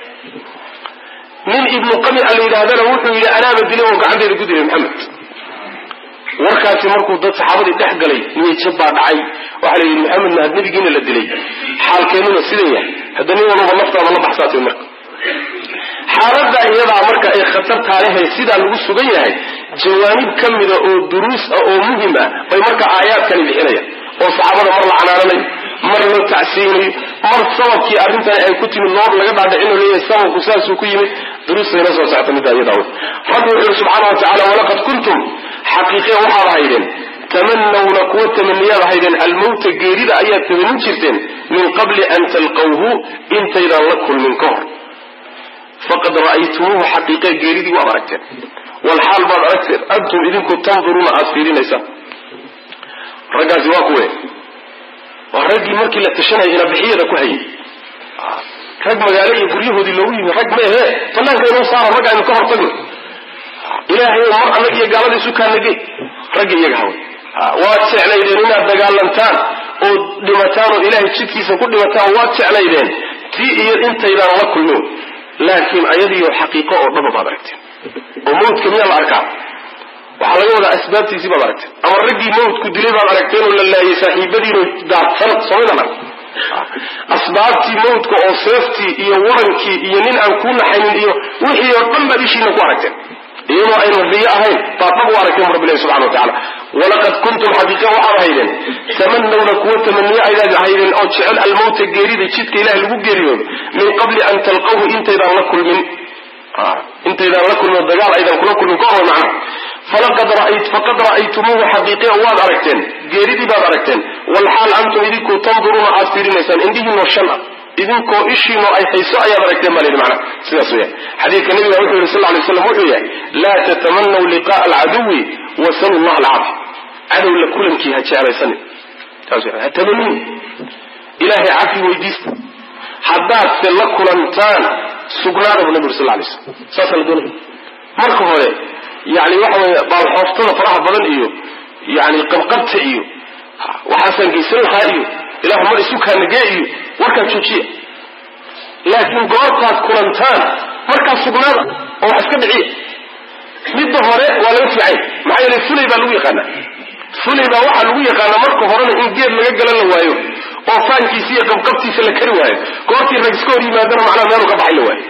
nin ibnu qamica la yidhahdana wuxuu yidhi anaaba dilay oo gacanteeda ku dilay maxamed warkaasi markuu dad saxaabadii dhex galay niyajab baa dhacay waxaa la yidhi maxamed mahad nebigiina la dilay xaalkeennuna sidan yahay hadda nin walba naftaada la baxsaatay marka xaaladda iyadaa marka ay khatartaa lehay sidaa lagu sugan yahay jawaanib ka mida oo duruus ah oo muhim ah bay marka aayaadkani bixinayaan oo saxaabada mar la canaananayo mar loo tacsiyeynayo mar sababkii arrintani ay ku timid noor laga dhaadhicino leeyahay sababku saasuu ku yimid duruustayna soo socta middaa iyadaa rabbi wuxu yidhi subxaana wa tacala walaqad kuntum xaqiiqe waxaad ahaydeen tamanawna kuwa tamaniyaad ahaydeen almawta geerida ayaad tamanin jirteen min qabli an talqawhu intaydaan la kulmin ka hor faqad ra'aytumuuhu xaqiiqe geeridii waad aragteen walxaal baad aragteen antum idinku tanduruuna aada fiirinaysaan raggaasi waa kuwe waa raggii markii la tashanaya inabixiyada ku hayay rag magaalo iyo guryahoodii loogu yimi rag maehe banaanka inoo saara rag aynu ka hortagno ilaahay mar anag iyo gaalada isu kaanage ragga iyaga hawe waad jeclaydeen inaad dagaalantaan oo dhimataan oo ilaahay jidkiisa ku dhimataan waad jeclaydeen tii iyo intaydaan la kulmin laakiin ayadiiyo xaqiiqo oo dhaba baad aragteen oo mawdka miyaa la arkaa waxaa laga wadaa asbaabtiisii baad aragteen ama raggii mawdku dilay baad aragteen oo la laayay saaxiibadiino daadsan somaydan arag asbaabtii mawdka oo seeftii iyo warankii iyo nin aan kuu naxaynin iyo wixii oo dhan baad ishiina ku aragteen iyadoo aynu riyo ahayn baad dhab u aragteen rabbilahi subxana wa tacala walaqad kuntum xaqiiqa waxaad ahaydeen tamanawna kuwa tamaniye aydaad ahaydeen oo jecel almawta geerida jidka ilaah lagu geeriyoodo min qabli an talqawhu intaydaan la kulmin intaydaan la kulmin dagaal aydan kula kulmin ka hor macna falaqad faqad ra'aytumuuhu xaqiiqiya waad aragteen geeridii baad aragteen walxaal antum idinku tanduruuna aad fiirinaysaan indhihiinoo shan ah idinkoo ishiinoo ay hayso ayaad aragteen baa layidhi macna sidaas weya xadiidka nabiga wuxuu yihi sal lla alay slam wuxuu yahay laa tatamanaw liqa'a alcaduwi wasalu llah alcaafi cadow la kulankii ha jeclaysanin saas ha tamanin ilaahay cafi weydiista haddaad se la kulantaan sugnaada bu nabi uri sal lay slam saasaa la doonaya marka hore yani waxa weeye baalxooftada faraha badan iyo yani qabqabta iyo waxaasaan geysan lahaa iyo ilahu mar isu kaanagee iyo warkaa joojiya laakiin goortaad kulantaan markaa sugnaada oo wax iska dhiciya midda hore waa laga fiicay maxaa yeele fulay baa lagu yaqaanaa fulay baa waxaa lagu yaqaanaa marka horena in geed laga galan la waayo oo faankiisa iyo qabqabtiisa la kari waayo goortii rag iska hor yimaadana macnaha meelu ka baxay la waayo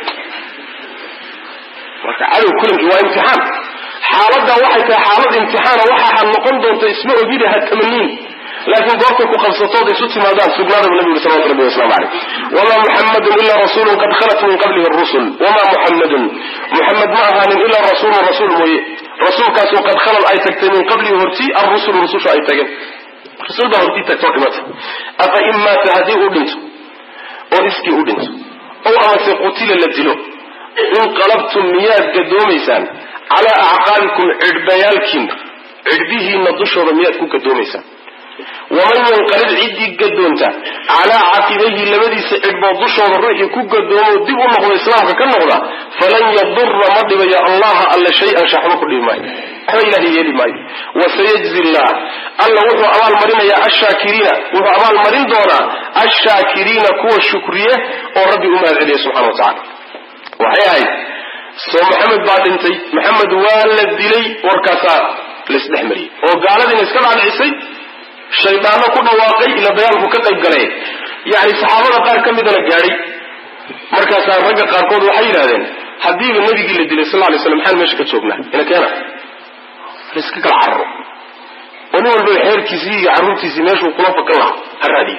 marka cadow kulankii waa imtixaan xaaladdaa waxay tahay xaalad imtixaana waxaa noqon doonta isma ogida ha tamaniin laakiin goortay ku qabsatood isu timaadaan sugnaada bu nabi uri salawatu rabbi waslamu caleyh wamaa muxamadun ilaa rasuulun qad khalat min qablihi rusul wamaa muxamadun muxamed ma ahaanin ilaa rasuulun rasuul mooye rasuulkaasoo qad khalad ay tagtay min qablihi hortii arrusulu rususha ay tageen rasuul baa hortii tagtoo dhimatay afa in maata haddii uu dhinto oo iskii u dhinto ow amase qutila la dilo inqalabtum miyaad gadoomaysaan calaa acqaabikum cidhbayaalkiina cidhbihiina dushooda miyaad ku gadoomaysaan waman yanqalib ciddii gadoonta calaa caqibayhi labadiisa cidhbood dushooda ruuxii ku gadoomo dib u noqdo islaamka ka noqda falan yadura ma dhibayo allaha alla shay-an shaxba ku dhibi maayo waxba ilahay yeeli maayo wasayajzi llah alla wuxuu abaalmarinayaa ashaakiriina wuxuu abaalmarin doonaa ashaakiriina kuwa shukriye oo rabbi u mahad celiya subxana wa tacala waxay ahayd soo maxamed baa dhintay maxamed waa la dilay warkaasaa laisdhex mariyey oo gaaladiina iska dhacdhicisay shaydaanno ku dhawaaqay ila dagaalku ka qayb galee yani saxaabada qaar ka midana gaadhay markaasaa ragga qaarkood waxay yidhahdeen haddiiba nabigii la dilay sal lay slam maxaan meesha ka joognaa ina keena laiska kala cararo oo nin walba xeerkiisii iyo carruurtiisii meeshuu kula fakan lahaa ha raadiye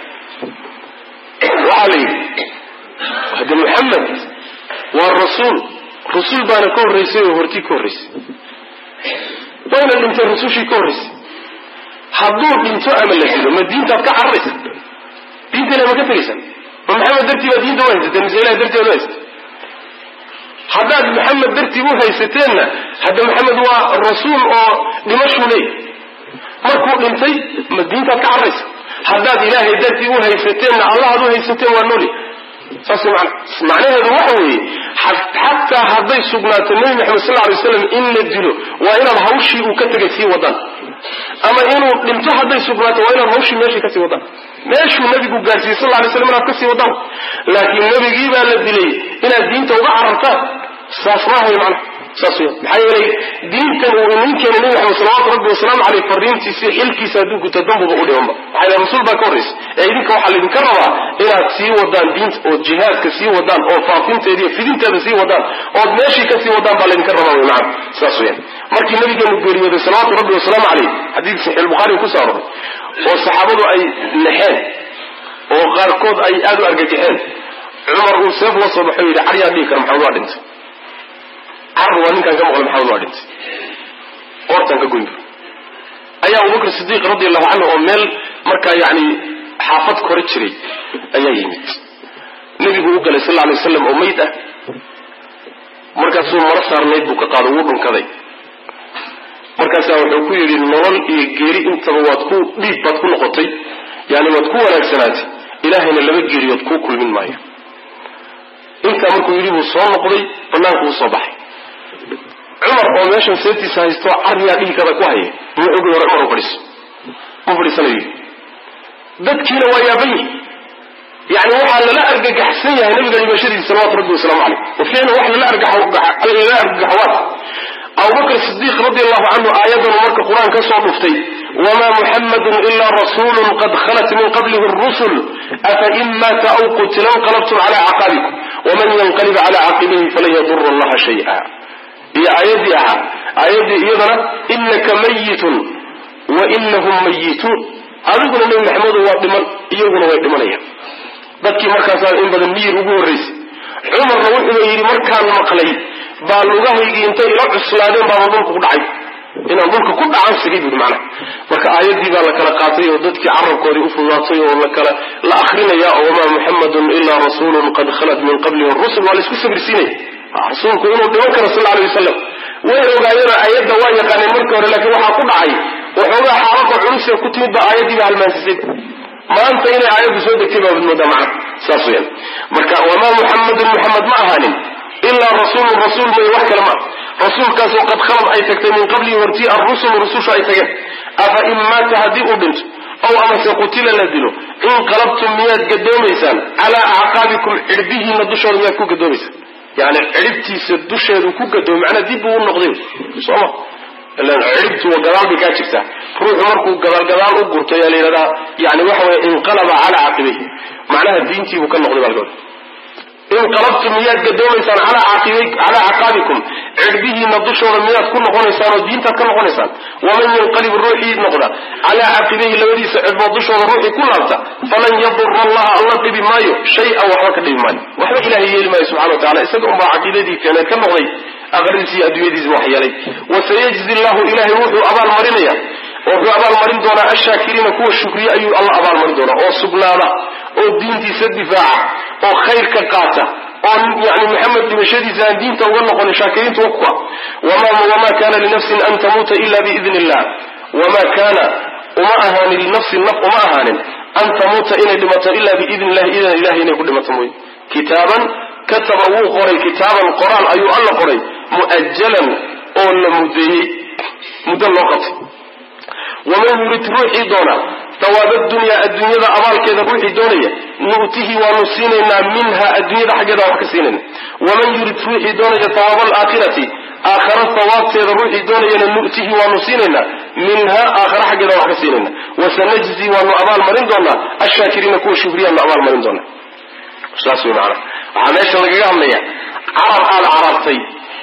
waxaa la yidhi hade maxamed waa rasuul rasuul baana ka horraysay oo hortii ka horraysay wayna dhintay rasushii ka horraysay hadduu dhinto ama la dilo ma diintaad ka cararaysa diintana ma ka tegaysan ma maxamed dartii baa diinta u haysateen mise ilahay dartii baad u haysatee haddaad maxamed dartii u haysateenna hadda maxamed waa rasuul oo dhimashuu leey markuu dhintay ma diintaad ka cararaysa haddaad ilaahay dartii u haysateenna allahaad u haysateen waa nooli saas man macnaheedu waxa weeye xataa hadday sugnaato nebi maxamed sal lay slam in la dilo waa inaad hawshii uu ka tegay sii wadaan ama inuu dhinto hadday sugnaato waa inaad hawshii meeshii kasii wadaan meeshuu nabigu gaarsiiyey sal lay slam inaad kasii wadaan laakiin nebigii baa la dilay inaad diinta uga carartaan saas maahay macnaha saas weya maxaa yeelay diintan uu inin keenay nebi maxamed salawatu rabbi wasalaamu caleyh fariintiisii xilkiisa hadduu guto dambuba u dhimanba maxaa yeele rasuul baa ka horraysa ee idinka waxaa laydinka rabaa inaad sii wadaan diinta ood jihaadka sii wadaan oo faafinteeda iyo fidinteeda sii wadaan ood meeshii ka sii wadaan baa laydinka rabaa wey macana saas weyaan markii nabigeenu geeriyooday salawaatu rabbi wasalaamu caleyh xadiid saxiix bukhaari kusoo aroray oo saxaabadu ay naxeen oo qaarkood ay aada u argagaxeen cumar uu seef la soo baxo yidhi caryaa dhihi kara maxamed waa dhintay car waa ninkaan ka maqlay maxamed waa dhintay oortaan ka goyn bur ayaa abubakr sidiiq radi allahu canhu oo meel markaa yani xaafad kore jiray ayaa yimid nebigu u galay sal lla alay waslam oo mayd ah markaasuu maro saarnayd buu ka qaado wuu dhunkaday markaasaa wuxuu ku yidhi nolol iyo geeri intaba waad ku dhiib baad ku noqotay yani waad ku wanaagsanaatay ilaahayna laba geeriyood kuu kulmin maayo intaa markuu yidhi buu soo noqday banaanku u soo baxay cumar oo meeshan seetiisa haysto carriyaa dhihi kada ku haya muxuugi hore cumar u fadhiiso u fadhiisanayo dadkiina waa yaaban yihi yani waxaa lala argagaxsan yahay nabiga dhimashadiisa salawatu rabbi wasalaamu caleyh wa ficlan wax lala argagaxwaad abubakr sidiiq radi allahu canhu aayadanu marka qur-aan ka soo dhuftay wma muxamadu ila rasulu qad khalat min qablihi rusul afa in maata aw qutila inqalabtum cala caqaabikum waman yanqalib cala caqibihi falan yadura allaha shaya iyo aayadii ahaa aayaddii iyadana inaka mayitun wa inahum mayituun adiguna nebi maxamedu waa dhiman iyaguna way dhimanayaan dadkii markaasaa in badan miyir ugu horraysay cumarna wuxuuna yidhi markaan maqlay baa lugahaygii intay ila cuslaadeen baaba dhulka ku dhacay inaan dhulka ku dhacan sigay buui macnaha marka aayaddii baa la kala qaatay oo dadkii carabkoodii u fududaatay oo lakala la akrinaya oo wamaa muxamadun ilaa rasuulun qad khalat min qablihi rusul waa laisku sabirsiinaya rasuulku inuu dhiman karo sal alay wasalam way ogaayeen aayadda waa yaqaaneen markii hore laakiin waxaa ku dhacay waxoogaa xaalada culus ee ku timid ba aayaddii baa halmaansisay maanta inay aayaddu soo degtay baabad moodaa macna saas weyaan marka wamaa muxamadun muxamed ma ahaanin ilaa rasuulun rasuul mooye wax kale maa rasuulkaasoo qad khalad ay tagtay min qablihi hortii arrusulu rususha ay tageen afa in maata haddii uu dhinto ow amase qutila la dilo inqalabtum miyaad gadoomaysaan calaa acqaabikum cidhbihiina dushooda miyaad ku gadoomaysaan yani cidhibtiisa dusheedu ku gadoomo macnaa dib buu u noqday sooma ilan cidhibtu waa gadaal bay kaa jirtaa ruuxu markuu gadaal gadaal u gurto ayaa la yidhahdaa yani waxa weye inqalaba calaa caqibayhi macnaha diintiibuu ka noqday baa laga wada inqalabtum miyaad gadoomaysaan calaa caqaabikum cidhbihiina dushooda miyaad ku noqonaysaan oo diintaad ka noqonaysaan waman yanqalib ruuxii noqda calaa caqibayhi labadiisa cidhbood dushooda ruuxii ku laabta falan yadura allaha alla dhibi maayo shay-an waxba ka dhibi maayo waxba ilahay yeeli maayo subxana wa tacala isaga unbaa caqiidadii keeneed ka noqday aqradiisi iyo adduunyadiisa wax yeelay wasayajzi llahu ilahay wuxuu abaal marinaya oo wuxuu abaalmarin doonaa ashaakiriina kuwa shukriye ayuu alla abaalmarin doonaa oo sugnaada oo diintiisa difaaca oo khayrka qaata oo yani maxamed dhimashadiisa aan diinta uga noqonin shaakiriinta wa kuwa wamaa kana linafsin an tamuuta ila biidn illah wamaa kaana uma ahaanin linafsin naf uma ahaanin an tamuuta inay dhimato ila biidn illahi idan ilahay inay ku dhimato mooye kitaaban kataba wuu qoray kitaaban qoraal ayuu alla qoray mu'ajalan oo la mudeeyey muddo loo qabtay waman yurid ruuxii doona hawaaba dunyaa adduunyada abaalkeeda ruuxii doonaya nu'tihi waanu siinaynaa minha adduunyada xaggeeda wax ka siinayna waman yurid ruuxii doonaya hawaaba alaakhirati aakhara hawaabteeda ruuxii doonayana nu'tihi waanu siinaynaa minha aakhara xaggeeda wax ka siinayna wasanajzi waanu abaalmarin doonaa ashaakiriina kuwa shukriyaanu abaalmarin doonaa saas wey maana waxaa meesha lagaga hadlaya carab aada carabtay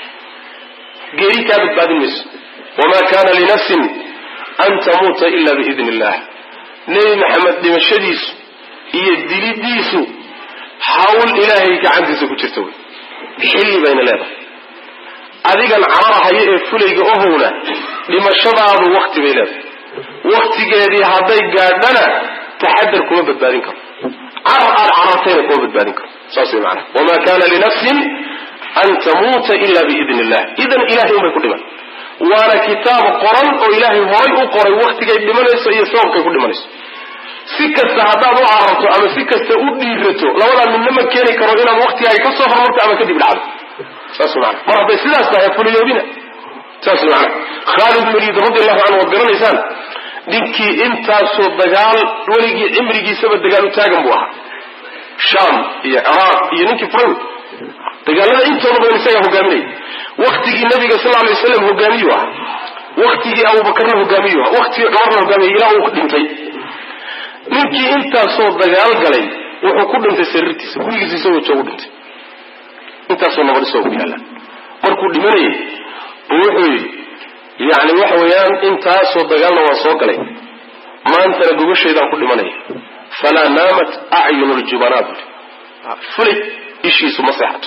geeri kaa badbaadin mayso wamaa kana linafsin an tamuuta ila biidn illah nebi maxamed dhimashadiisu iyo dilidiisu hawl ilaahay gacantiisa ku jirta wey xilli bayna leedahay adigan cararahaya ee fulayga ohowna dhimashadaadu wakti bay leedahay waktigeedii hadday gaadhana taxadar kuma badbaadin karo carar aad carartayna kuma badbaadin karo saas way maanaa wamaa kana linafsin an tamuuta ila biidn illah idan ilahay unbay ku dhiman waana kitaab qoran oo ilaahay horay u qoray waktigay dhimanayso iyo sababkay ku dhimanayso si kasta haddaad u cararto ama si kasta u dhiirato labadaa midna ma keeni karo inaad waktigaaga ka soo hormarto ama kadib dhacdo saas maana mar hadday sidaas tahay fuliyoobina saas maana khaalid mariid radi allahu canhu waad garanaysaan ninkii intaasoo dagaal weligii cimrigiisaba dagaal u taagan buu ahaa sham iyo ciraaq iyo ninkii furay dagaalada intooda badan isagaa hogaaminaya waktigii nabiga sal alay waslam hogaamiyu ah waktigii abubakarna hogaamiyu ah waktigii cumarna hogaamiya ilaa uu dhintay ninkii intaasoo dagaal galay wuxuu ku dhintay sariirtiisa gurigiisa isagoo joogu dhintay intaasoo nabad isagoo ku yaalla markuu dhimanayay buu wuxuu yidhi yani waxa weeyaan intaasoo dagaalna waan soo galay maantana gogoshaydaan ku dhimanaya falaa naamat acyunu ljubanaa bui fulay ishiisu ma seexato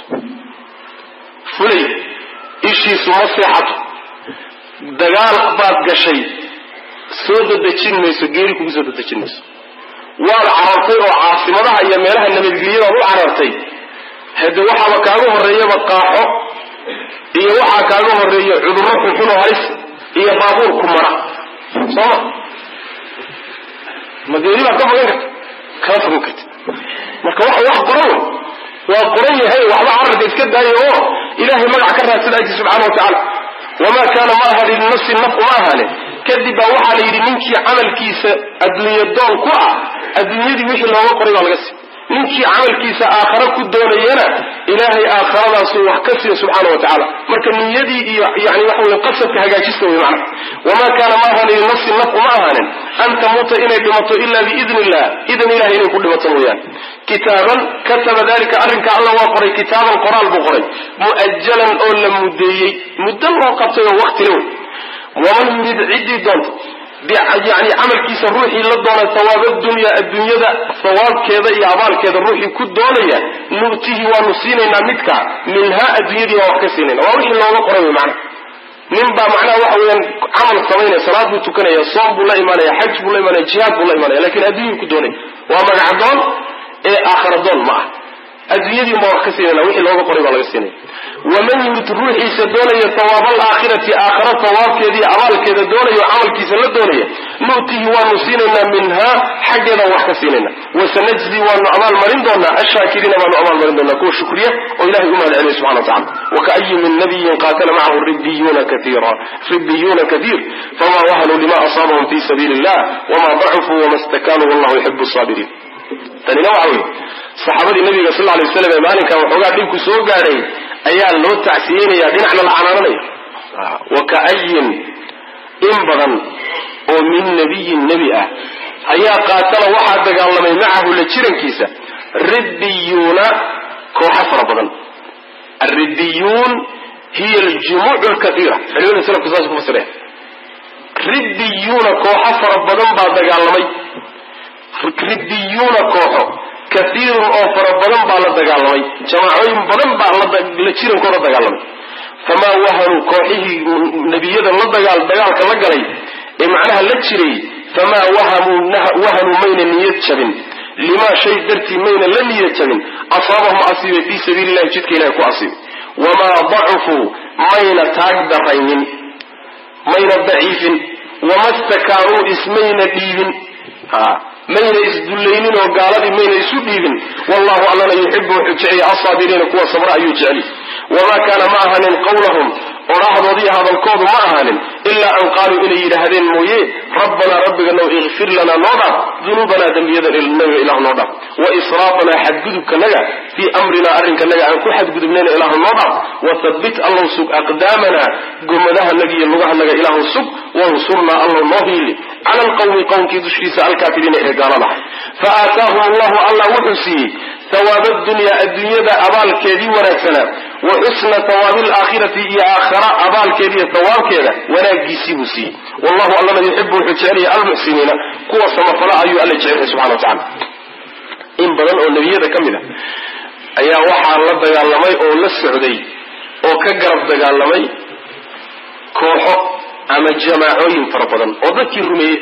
fulay ishiisu ma seexato dagaal baad gashay soo dadejin mayso geeri kugu soo dadejin mayso waad carartay oo caasimadaha iyo meelaha nabadgelyadaad u carartay hade waxaaba kaaga horeeyaba qaaxo iyo waxaa kaaga horeeya cudurro xunxun oo halis iyo baabuur ku mara sooma ma geeri baad ka fogan karta kama fogan karti marka waxa wax qoran wey waa qoran yahay waxba cararka iska daaya oo ilahay magac ka raadsada aji subxana wa tacaala wamaa kaana ma aha linafsin naf uma ahaanin kadib baa waxaa la yidhi ninkii camalkiisa adduunye doon ku ah adduunyadii wixii looga qoray baa laga sii ninkii camalkiisa aakhare ku doonayana ilaahay aakharadaasuu wax ka siiya subxaana wa tacaala marka niyadii iyo yani waxa wey qasadka hagaajista wey macna wamaa kaana ma ahaanin linafsin naf uma ahaanin an tamuuta inay dhimato ila biidni illah idan ilahay inay ku dhimato mooyaane kitaaban kataba dalika arrinka alla waa qoray kitaaban qoraal buu qoray mu'ajalan oo la mudeeyey muddo loo qabtay oo wakti le wey waman yurid ciddii doonta yani camalkiisa ruuxii la doona hawaaba dunya adduunyada hawaabkeeda iyo abaalkeeda ruuxii ku doonaya nu'tihi waanu siinaynaa midkaa minhaa adduunyadii waa wax ka siinayna waa wixii looga qoray wey macnaha nin baa macnaha waxa weeyaan camal samaynaya salaad buu tukanaya soom buu la imaanaya xaj buu la imaanaya jihaad buu la imaanaya lakin adduunyuu ku doonaya waa magacadoon ee aakhara doon ma ah adduunyadii baa wax ka siinayna wixii looga qoray baa laga siinaya waman yurid ruuxiisa doonaya hawaaba alaakhirati aakhara hawaabkeeda iyo abaalkeeda doonaya oo camalkiisa la doonaya nu'tihi waanu siinaynaa minhaa xaggeedaan wax ka siinayna wasanajzi waanu abaalmarin doonaa ashaakiriina baanu abaalmarin doonaa kuwa shukriya oo ilahay u mahad celiya subxana watacala wakaayi min nabiyin qaatala macahu ribiyuuna kaiira ribiyuuna kaiir fama wahanuu lima asaabahum fi sabiili illah wama dacufuu wama stakanuu wallahu yuxibu saabiriin tanina waxa weye saxaabadii nabiga sal lay waslam ee maalinkan waxoogaa dhibku soo gaadhay ayaa loo tacsiyeynaya dhinacna la canaananaya wa ka'ayin in badan oo min nabiyin nebi ah ayaa qaatala waxaa dagaalamay macahu la jirankiisa ribbiyuuna kooxo fara badan alribbiyuun hiya aljumuuc lkaiira culimada salafku saas ku fasireen ribbiyuuna kooxo fara badan baa dagaalamay ribbiyuuna kooxo kaiirun oo fara badan baa la dagaalamay jamaacooyin badan baa la jirankooda dagaalamay famaa wahanuu kooxihii nebiyada la dagaal dagaalka la galay ee macnaha la jiray famaa wahanuu mayna niyad jabin limaa shay dartii mayna la niyad jabin asaabahum asiibay fii sabiili llahi jidka ilahay ku asiibay wamaa dacufuu mayna taag daraynin mayna daciifin wama stakaanuu ismayna dhiibin mayna isdullaynin oo gaaladii mayna isu dhiibin wallahu allana yuxibu wuxuu jeceliya alsaabiriina kuwa sabra ayuu jeceli wamaa kaana ma ahanin qawlahum odhahdoodii hadalkoodu ma ahaanin ilaa an qaaluu inay yidhaahdeen mooye rabbanaa rabbiganow ikfir lanaa noo dhaaf dunuubanaa dembiyadanaga ilahu noo dhaaf wa israafanaa xadgudubkanaga fii amrinaa arrinkanaga aan ku xadgudubnayna ilaahu noo dhaaf wathabbit allow sug aqdaamanaa gomadahanaga iyo lugahanaga ilaahu sug wansurnaa allow noo hiili cala alqawmi qowmkii dushiisa alkaafiriina ee gaalada fa aataahum allahu allah wuxuu siiyey hawaaba dunyaa adduunyada abaalkeedii wanaagsanaa wa xusna hawaabi alaakhirati iyo aakhara abaalkeediiyo hawaabkeeda wanaagiisii buu siiyey wallahu allana yuxibu wuxuu jecelaya almuxsiniina kuwa samafala ayuu alla jecelyahay subxana wa tacala in badan oo nebiyada ka mid a ayaa waxaa la dagaalamay oo la socday oo ka garab dagaalamay kooxo ama jamaacooyin fara badan oo dadkii rumeeyey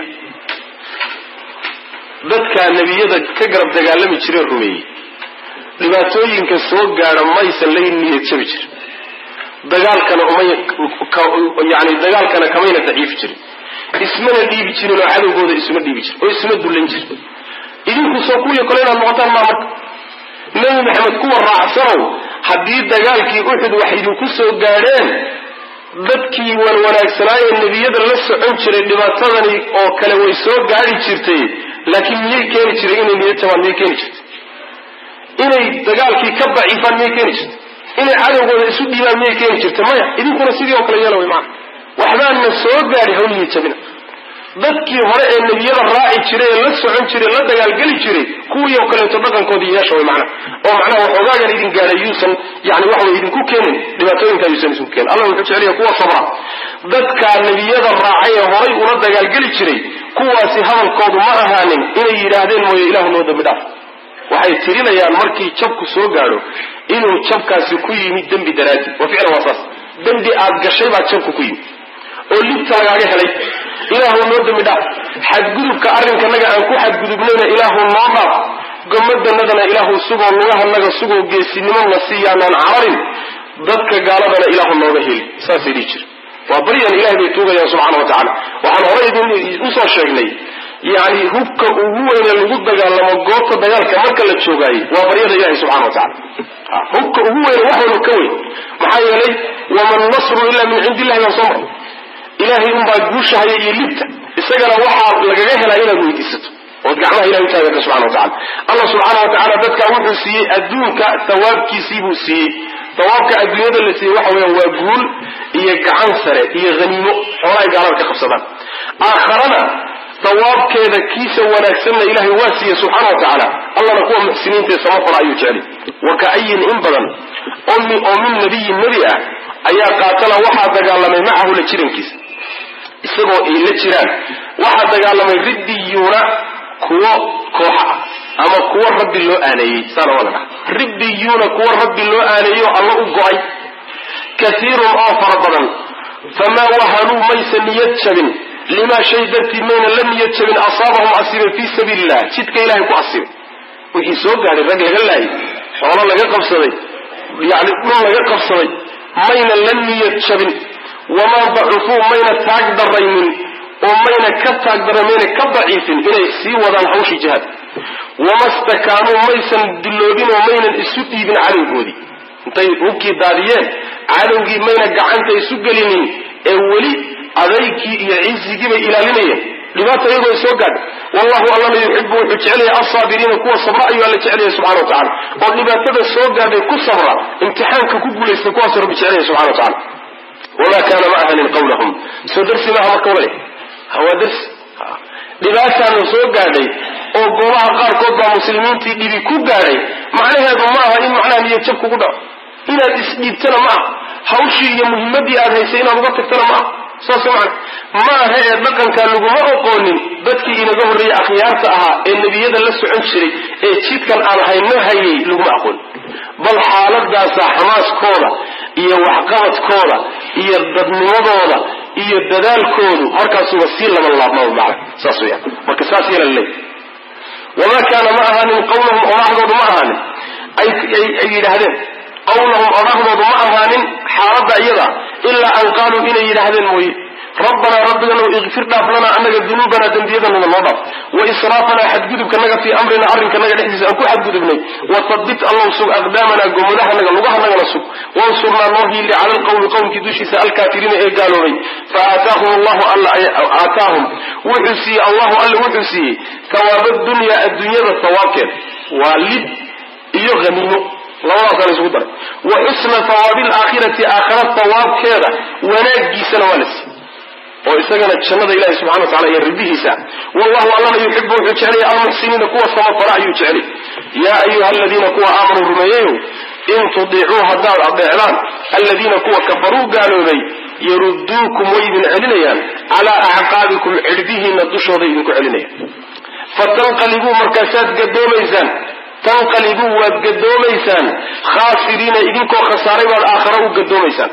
dadkaa nebiyada ka garab dagaalami jiree rumeeyey dhibaatooyinka soo gaadha maysan la niyad jabi jirin dagaalkana umay yani dagaalkana kamayna daciifi jirin ismana dhiibi jirin oo cadowgooda isuma dhiibi jirin oo isuma dullan jirin idinku soo kuwiyo kale inaad noqotaan maa marka nebi maxamed kuwa raacsanow haddii dagaalkii uxud wax idinku soo gaadheen dadkii wanwanaagsanaaye nebiyada la socon jiray dhibaatadani oo kale way soo gaadhi jirtay laakiin miyay keeni jiray inay niyad jabaan miyay keeni jirtay inay dagaalkii ka daciifaan miyay keeni jirtay inay cadowgooda isu dhiibaan miyay keeni jirtay maya idinkuna sidii oo kale yeela way maana waxbaana soo gaadhi hawliyi jabina dadkii hore ee nebiyada raaci jiray ee la socon jiray la dagaalgeli jiray kuwii oo kaleeto dhaqankoodii yeesha way macna oo macnaha waxoogaagan idin gaadhay yuusan yani waxa way idinku keenin dhibaatooyinkaa yuusan idinku keenin allah wuxuu jeceliya kuwa sabra dadkaa nebiyada raacay ee horay ula dagaalgeli jiray kuwaasi hadalkoodu ma ahaanin inay yidhaahdeen mooye ilahu noo dambi dhaaf waxay tirinayaan markii jabku soo gaadho inuu jabkaasi ku yimid dembi daraadi wa ficlan waa saas dembi aad gashay baa jabku ku yimid oo libta lagaaga helay ilaahu noo dembi dhaaf xadgudubka arrinkanaga aan ku xadgudubnayna ilaahu noo dhaaf gomadanadana ilaahu sugoo lugahanaga sugoo geesinimona siiyaanaan cararin dadka gaaladana ilaahu nooga heli saasay dhihi jira waa baryan ilahay bay tuugayaan subxana wa tacala waxaan horay idin usoo sheegnay yani hubka ugu weyne lagu dagaalamo goobta dagaalka marka la joogaayey waa baryada ilahi subxana wa tacala hubka ugu weyne wax walba ka weyn maxaa yeelay waman nasru ila min cindi illahi baan soo maray ilaahay unbaa guushahaya iyo libta isagana waxaa lagaga helaa inaad weydiisato ood gacmaha ilahay utaagata subxana wa tacala allah subxaana wa tacala dadkaa wuxuu siiyey adduunka thawaabkiisii buu siiyey thawaabka adduunyada la siiyey waxa weeyaan waa guul iyo gacan sare iyo haniimo xoolahay gaalada ka qabsadaan aakharana thawaabkeeda kiisa wanaagsanna ilahay waa siiyey subxaana wa tacaala allana kuwa muxsiniinta ee samafala ayuu jeceli wa ka'ayin in badan oo min nabiyin nebi ah ayaa qaatala waxaa dagaalamay macahu la jirankiisa isagoo ay la jiraan waxaa dagaalamay ribbiyuuna kuwo kooxa ah ama kuwo rabbi loo aaneeyey saana waa la dhaha ribbiyuuna kuwo rabbi loo aaneeyo alla u go-ay kaiirun oo fara badan famaa wahanuu maysa niyad jabin limaa shay dartii mayna la niyad jabin asaabahum asiibay fii sabiili illah jidka ilahay ku asiibay wixii soo gaadhay rag laga laayay xoolo laga qabsaday yani dhul laga qabsaday mayna la niyad jabin wamaa dacufuu mayna taag daraynin oo mayna ka taag daran mayna ka daciifin inay sii wadaan hawshii jihaad wama stakaanuu maysan dulloobin oo maynan isu dhiibin cadowgoodii intay hubkii daadiyeen cadowgii mayna gacanta isu gelinin ee weli adaygii iyo cisigii bay ilaalinayeen dhibaata iyagoo soo gaadha wallahu allana yuxibu wuxuu jecelaya alsaabiriina kuwa sabra ayuu alla jecelaya subxana wa tacala oo dhibaatada soo gaadhay ku sabra imtixaanka ku guulaysta kuwaasuu rabbi jecelaya subxana wa tacala wamaa kaana ma ahanin qawlahum soo darsi maaha marka wale waa darsi dhibaataana soo gaadhay oo goobaha qaarkood baa muslimiintii dhibi ku gaadhay macnaheedu ma aha in macnaha niyad jab kugu dhaco inaad isdhiibtana ma aha hawshii iyo muhimadii aad haysay inaad uga tagtana ma aha saas man ma aha ee dhaqankaa laguma oqoonin dadkii inaga horreeyey akhyaarta ahaa ee nebiyada la socon jiray ee jidkan aan hayno hayay laguma aqoon bal xaaladaasaa xamaaskooda iyo waxqabadkooda iyo dadnimadooda iyo dadaalkoodu markaasuba sii laban laabmaa macna saas weyaan marka saas yeela laleey wamaa kaana ma ahaanin qawlahum odhahdoodu ma ahaanin ay yidhaahdeen qawlahum odhahdoodu ma ahaanin xaaladda iyada ilaa an qaaluu inay yidhaahdeen mooye rabbanaa rabbiganow ikfir dhaaf lanaa annaga dunuubanaa dembiyadanaga noo dhaaf wa israafanaa xadgudubkanaga fii amrina arrinkanaga dhexdiisa aan ku xadgudubnay wasabit allow sug aqdaamanaa gomudahanaga lugahanagana sug wansurnaa noo hiili cala alqawmi qowmkii dushiisa alkaafiriina ee gaaloobay fa aataahum allahu alla aataahum wuxuu siiyey allahu alla wuxuu siiyey hawaaba dunyaa adduunyada hawaabkeeda waa lid iyo haniimo labadaasa la isugu daray wa xusna hawaabi alaakhirati aakhira hawaabkeeda wanaagiisana waa la siiyey oo isagana jannada ilahi subxana wa tacala iyo ribihiisa wallahu allana yuxibu wuxuu jecelaya almuxsiniina kuwa samafala ayuu jecelay yaa ayuha aladiina kuwa aamanuu rumeeyayow in tudiicuu haddaad adeecdaan aladiina kuwa kafaruu gaaloobay yaruduukum way idin celinayaan calaa acqaabikum cidhbihiina dushooday idinku celinayaan fatanqalibuu markaasaad gadoomaysaan tanqalibuu waad gadoomaysaan khaasiriina idinkoo khasaaray baad aakhara u gadoomaysaan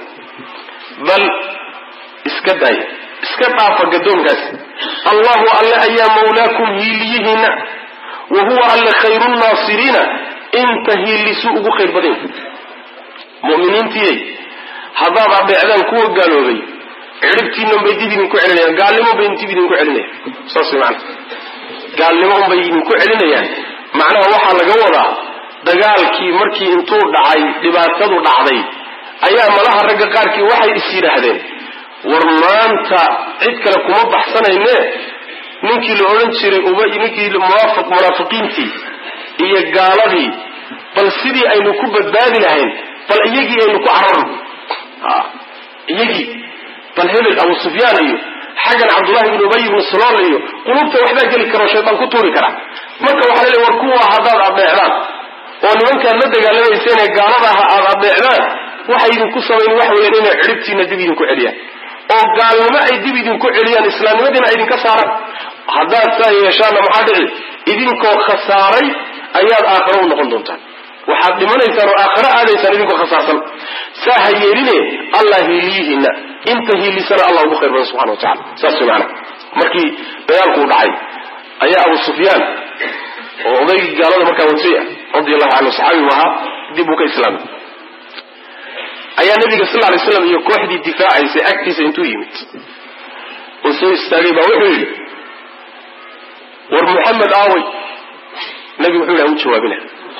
bal iska daaya iska dhaafa gadoonkaas allahu alle ayaa mawlaakum hiiliyihiina wa huwa alle khayru nnaasiriina inta hiilisu ugu khayr badan muminiintiyey haddaad adeecdaan kuwa gaaloobay cidhibtiina unbay dib idinku celinayaan gaalnimo bay dib idinku celinayaan saas mana gaalnimo unbay idinku celinayaan macnaha waxaa laga wadaa dagaalkii markii intuu dhacay dhibaatadu dhacday ayaa malaha ragga qaarkii waxay is yidhaahdeen war maanta cid kale kuma baxsanayne ninkii la odhan jiray uba ninkii munaafiqiintii iyo gaaladii bal sidii aynu ku badbaadi lahayn bal iyagii aynu ku cararno iyagii bal hebel abu sufyaan iyo xaggan cabdullahi ibn ubay ibnu salool iyo qulubta waxbaa geli karo shaydaan ku tuuri kara marka waxaa laleey war kuwa haddaad adeecdaan oo nimankaad la dagaalamayseen ee gaalada aha aad adeecdaan waxay idinku samayn waxa weeyaan inay cidhibtiina dib idinku celiyaan oo gaalnimo ay dib idinku celiyaan islaamnimadiina ay idinka saaraan haddaad saa yeeshaanna maxaa dhici idinkoo khasaaray ayaad aakharo u noqon doontaan waxaad dhimanaysaan oo aakharo aadaysaan idinkoo khasaarsan saa ha yeeline allah hiiliyihiina inta hiilisana allah ugu khayr badan subxana wa tacala saas way macana markii dagaalkuu dhacay ayaa abu sufyaan oo odaygii gaalada markaa watay ah radi allahu canhu saxaabigu ahaa dib uu ka islaamay ayaa nabiga sal lay slam iyo kooxdii difaacaysay agtiisa intuu yimid oo soo istaagay baa wuxuu yidhi war muxamed aaway nabigu wuxuu yidhi aan u jawaabina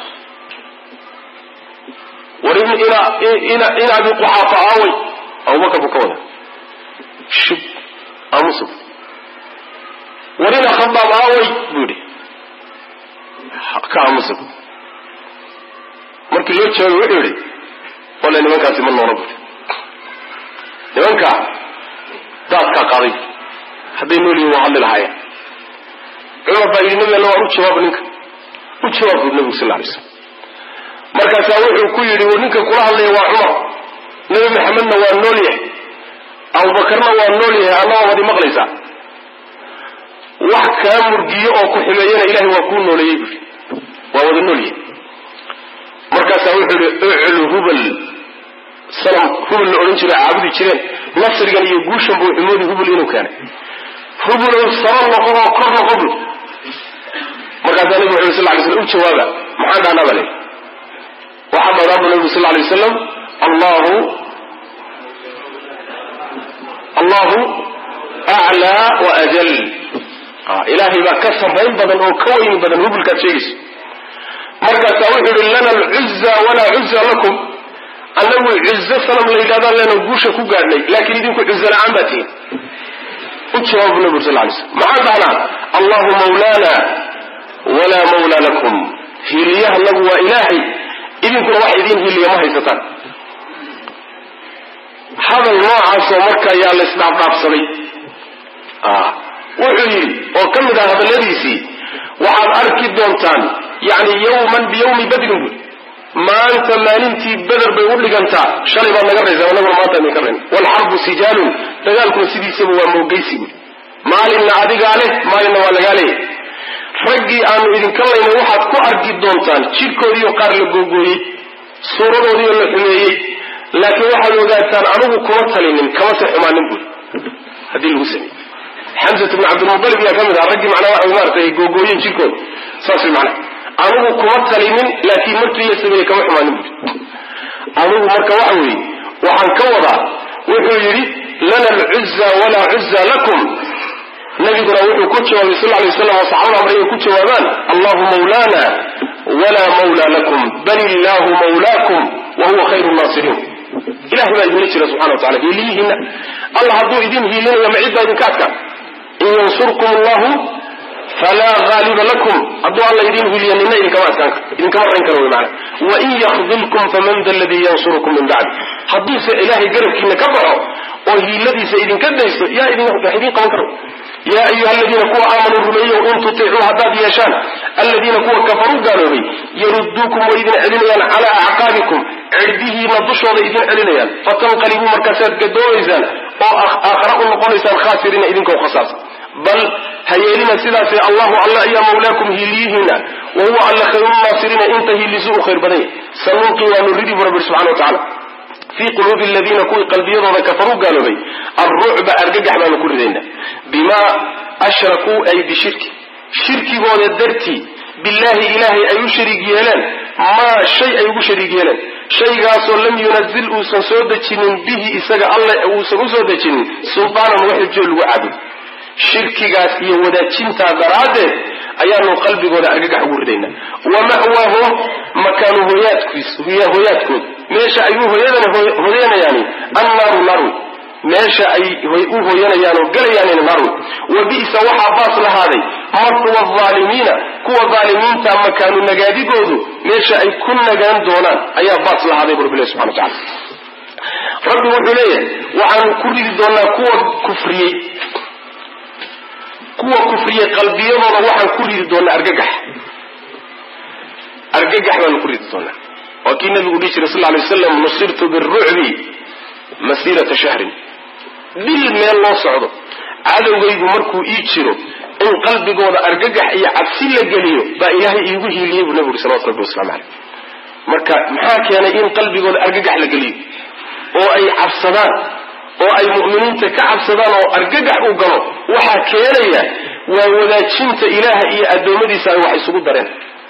war in abi quxaafa aaway abubakar buu ka wada shub aamusa war ina khadaab aaway buu yidhi ka aamusa markii loo jawaabay wuxuu yidhi wale nimankaasi ma noola buri nimankaa daadkaa qaaday hadday nool yihin waa hadli lahaayeen cumar baa yidhi nabi alla waan u jawaaba ninka u jawaab buri nabigu sal lay slam markaasaa wuxuu ku yidhi war ninka kula hadlaya waa cumar nebi maxamedna waa nool yahay abubakarna waa nool yahay annagoo wadi maqlaysaa wax kaa murgiyo oo ku xumeeyana ilahay waa kuu nooleeyey buri waa wada nool yahay markaasaa wuxuu yihi uclu hubal sanam hubal la odhan jira caabudi jireen nasrigan iyo guushan buu xumoodi hubul inuu keenay hubulow saro noqo oo kor noqo bul markaasaa nabigu wuxu sal lay slam u jawaaba maxaan dhahnaa baa leyi waxaa badaabu nabigu sal lay wasalam allahu allahu aclaa wa ajal ilaahay baa ka sarrayn badan oo ka weyni badan hubulkaad sheegayso markaasaa wuxuu yihi lana alcuza walaa cuza lakum annagu cuzo sanam la yidhahdaan lena guusha ku gaadhnay laakiin idinku cuzo la-aan baa tihin u jawaabu nabi ur sal lay slm maxaan dhahnaa allahu mawlaana walaa mawla lakum hiiliyahanagu waa ilaahay idinkuna wax idiin hiiliya ma haysataan hadal noocaasoo marka yaa la isdhaafdhaafsaday wuxuu yidhi oo ka mid ah hadalladiisii waxaad arki doontaan yani yawman biyawmi badrin buy maanta maalintii beder bay u dhigantaa shalay baad naga raysaan anaguna maanta idinka rayn waalxarbu sijaalun dagaalkuna sidiisaba waa moogeysi buy maalinna adigaa leh maalinna waa lagaa leeyahy raggii aanu idinka laynay waxaad ku arki doontaan jidhkoodiiyo qaar la googooyey suuradoodiioo la xumeeyey laakiin waxaad ogaataan anigu kuma talinin kamase xumaanin buy haddii lagu sameeyey xamsat bnu cabdilmutalib yaa ka mid ah raggii macnaa waxa maaratay googooyen jirkooda saas way macnaa anigu kuma talinin laakiin markii la sameeyey kama xumaanin buri anigu marka waxa weeye waxaan ka wadaa wuxuu yidhi lana alcuza walaa cuza lakum nabiguna wuxuu ku jawaabay sal lay waslam oo saxaabada amray ay ku jawaabaan allahu mawlana walaa mawla lakum bal illahu mawlaakum wa huwa khayru naasiriin ilahay baa idinla jira subxana wa tacala hiiliyihiina allah hadduu idin hiilinaya ma cid baa idinka adkaa in yansurkum allahu falaa haaliba lakum hadduu alla idin hiiliya nina idinkama adkaan idinkama rayn karo wy maana wain yakdilkum faman da ladii yansurukum min bacdi hadduuse ilaahay garabkiina ka baxo oo hiiladiisa idinka daysto yaa wax idin qaban karo yaa ayuha aladiina kuwa aamanuu rumeeyow in tutiicuu haddaad yeeshaan aladiina kuwa kafaruu gaaloobay yaruduukum way idin celinayaan calaa acqaabikum cirdihiina dushooda idin celinayaan fatanqalibuu markaasaad gadoomaysaan oo aakhara u noqonaysaan khaasiriina idinkoo khasaarsan bal ha yeelina sidaase allahu alla ayaa mawlaakum hiiliyihiina wa huwa alla khayrunaasiriina inta hiilisu u khayr badan yahy sanulqi waanu ridi bu rabbi subxana wa tacala fii quluubi aladiina kuwii qalbiyadooda kafaruu gaaloobay alrucba argagax baanu ku ridaynaa bimaa ashrakuu ay bishirki shirkigooda dartii billaahi ilaahay ay u shariig yeeleen maa shay ay ugu shariig yeeleen shaygaasoo lam yunazil uusan soo dejinin bihi isaga alle uusan u soo dejinin sultaanan wax xujo lagu caabud shirkigaas iyo wadaajintaa daraaddeed ayaanu qalbigooda argagax ugu ridaynaa wa ma'waahum makaanu hoyaadkood meesha ay u hoyanayaani annaaru naarwi meesha ay u hoyanayaan oo gelayaanina naarwi wa bi'sa waxaa baas lahaaday matwa aalimiina kuwa aalimiinta makaanu nagaadigoodu meesha ay ku nagaan doonaan ayaa baas lahaaday bu rabbilahi subxana wa tacala rabbi wuxuu leeyahay waxaanu ku ridi doonaa kuwa kufriyey kuwa kufriyey qalbiyadooda waxaan ku ridi doonaa argagax argagax baanu ku ridi doonaa waa kii nabigu dhihi jiray sal lay waslam nusirtu birucbi masiirata shahrin dhil meel loo socdo cadowgaygu markuu ii jiro in qalbigooda argagax iyo cabsi la geliyo baa ilaahay iigu hiiliyey buu nabigu uri salawatu rabbi waslamu caleyh marka maxaa keenay in qalbigooda argagax la geliyo oo ay cabsadaan oo ay mu'miniinta ka cabsadaan oo argagax u galo waxaa keenaya waa wadaajinta ilaaha iyo addoommadiisa ay wax isugu dareen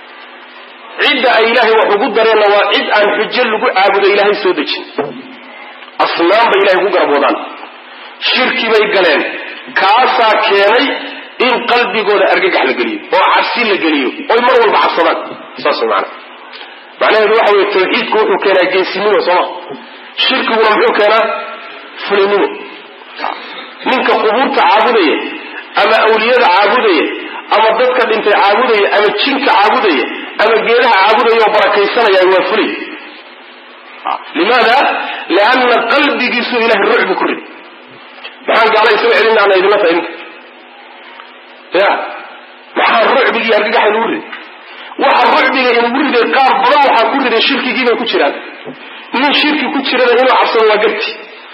cidda ay ilaahay wax ugu dareenna waa cid aan xujo lagu caabudo ilaahay soo dejin asnaan bay ilahay ku garboodaan shirki bay galeen kaasaa keenay in qalbigooda argagax la geliyo oo cabsi la geliyo oy mar walba cabsadaan saas way macana macnaheedu waxa weye tawxiidku wuxuu keenaa geesinimo sooma shirkiguna muxuu keenaa fulinimo ninka qubuurta caabudaya ama awliyada caabudaya ama dadka dhintay caabudaya ama jinka caabudaya ama geedaha caabudaya oo barakaysanaya waa fulay limaada lianna qalbigiisu ilahay rucbi ku riday maxaan gaala isaga celin ana idinla tahay ninka ya maxaa rucbigii argagaxa inugu riday waxa rucbiga inugu riday qaar badan waxaa ku riday shirkigiibay ku jiraan nin shirki ku jirana inuu cabsado waa garti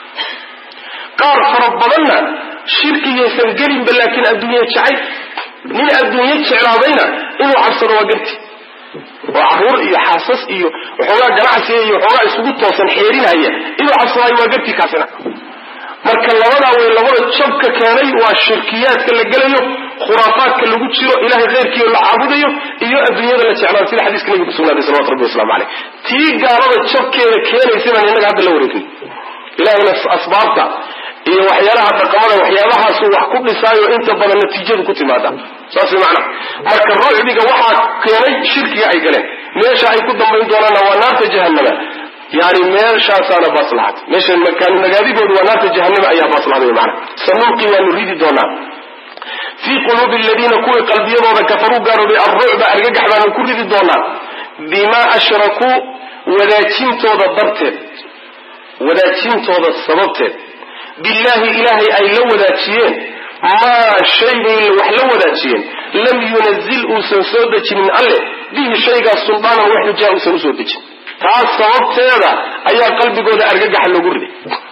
qaar fara badanna shirkigaysan gelinba laakiin adduunye jacay nin adduunye jeclaadayna inuu cabsado waa garti oo caruur iyo xaasas iyo waxoogaa ganacsiga iyo waxoogaa isugu toosan xeerinaya inuu cabsadaayo waa garti kaasina marka labadaa way labada jabka keenay waa shirkiyaadka la gelayo khuraafaadka lagu jiro ilahay khayrkiio la caabudayo iyo adduunyada la jeclaado sida xadiiska nabiga kusugnaaday salawatu rabbi waslamu caleyh tii gaalada jabkeeda keenaysa baan innaga hadda la wareegin ilahayna asbaabta iyo waxyaalaha dhaqamada waxyaabahaasu wax ku dhisaayo inta badan natiijadu ku timaada saas way macnaha marka rucbiga waxaa keenay shirkiga ay galeen meesha ay ku dambayn doonaanna waa naarta jahannama yani meeshaasaana baaslaxad meesha makaanu nagaadigoodu waa naarta jahanama ayaa baaslaxday macna sanulqi waanu ridi doonaa fii quluubi aladiina kuwii qalbiyadooda kafaruu gaaroobay alrucba argagax baanu ku ridi doonaa bimaa ashrakuu wadaajintooda darteed wadaajintooda sababteed billaahi ilaahay ay la wadaajiyeen maa shay bay wax la wadaajiyeen lam yunazil uusan soo dejinin alle bihi shaygaas suldaanan wax xujaa uusan usoo dejin taas sababteeda ayaa qalbigooda argagaxa loogu riday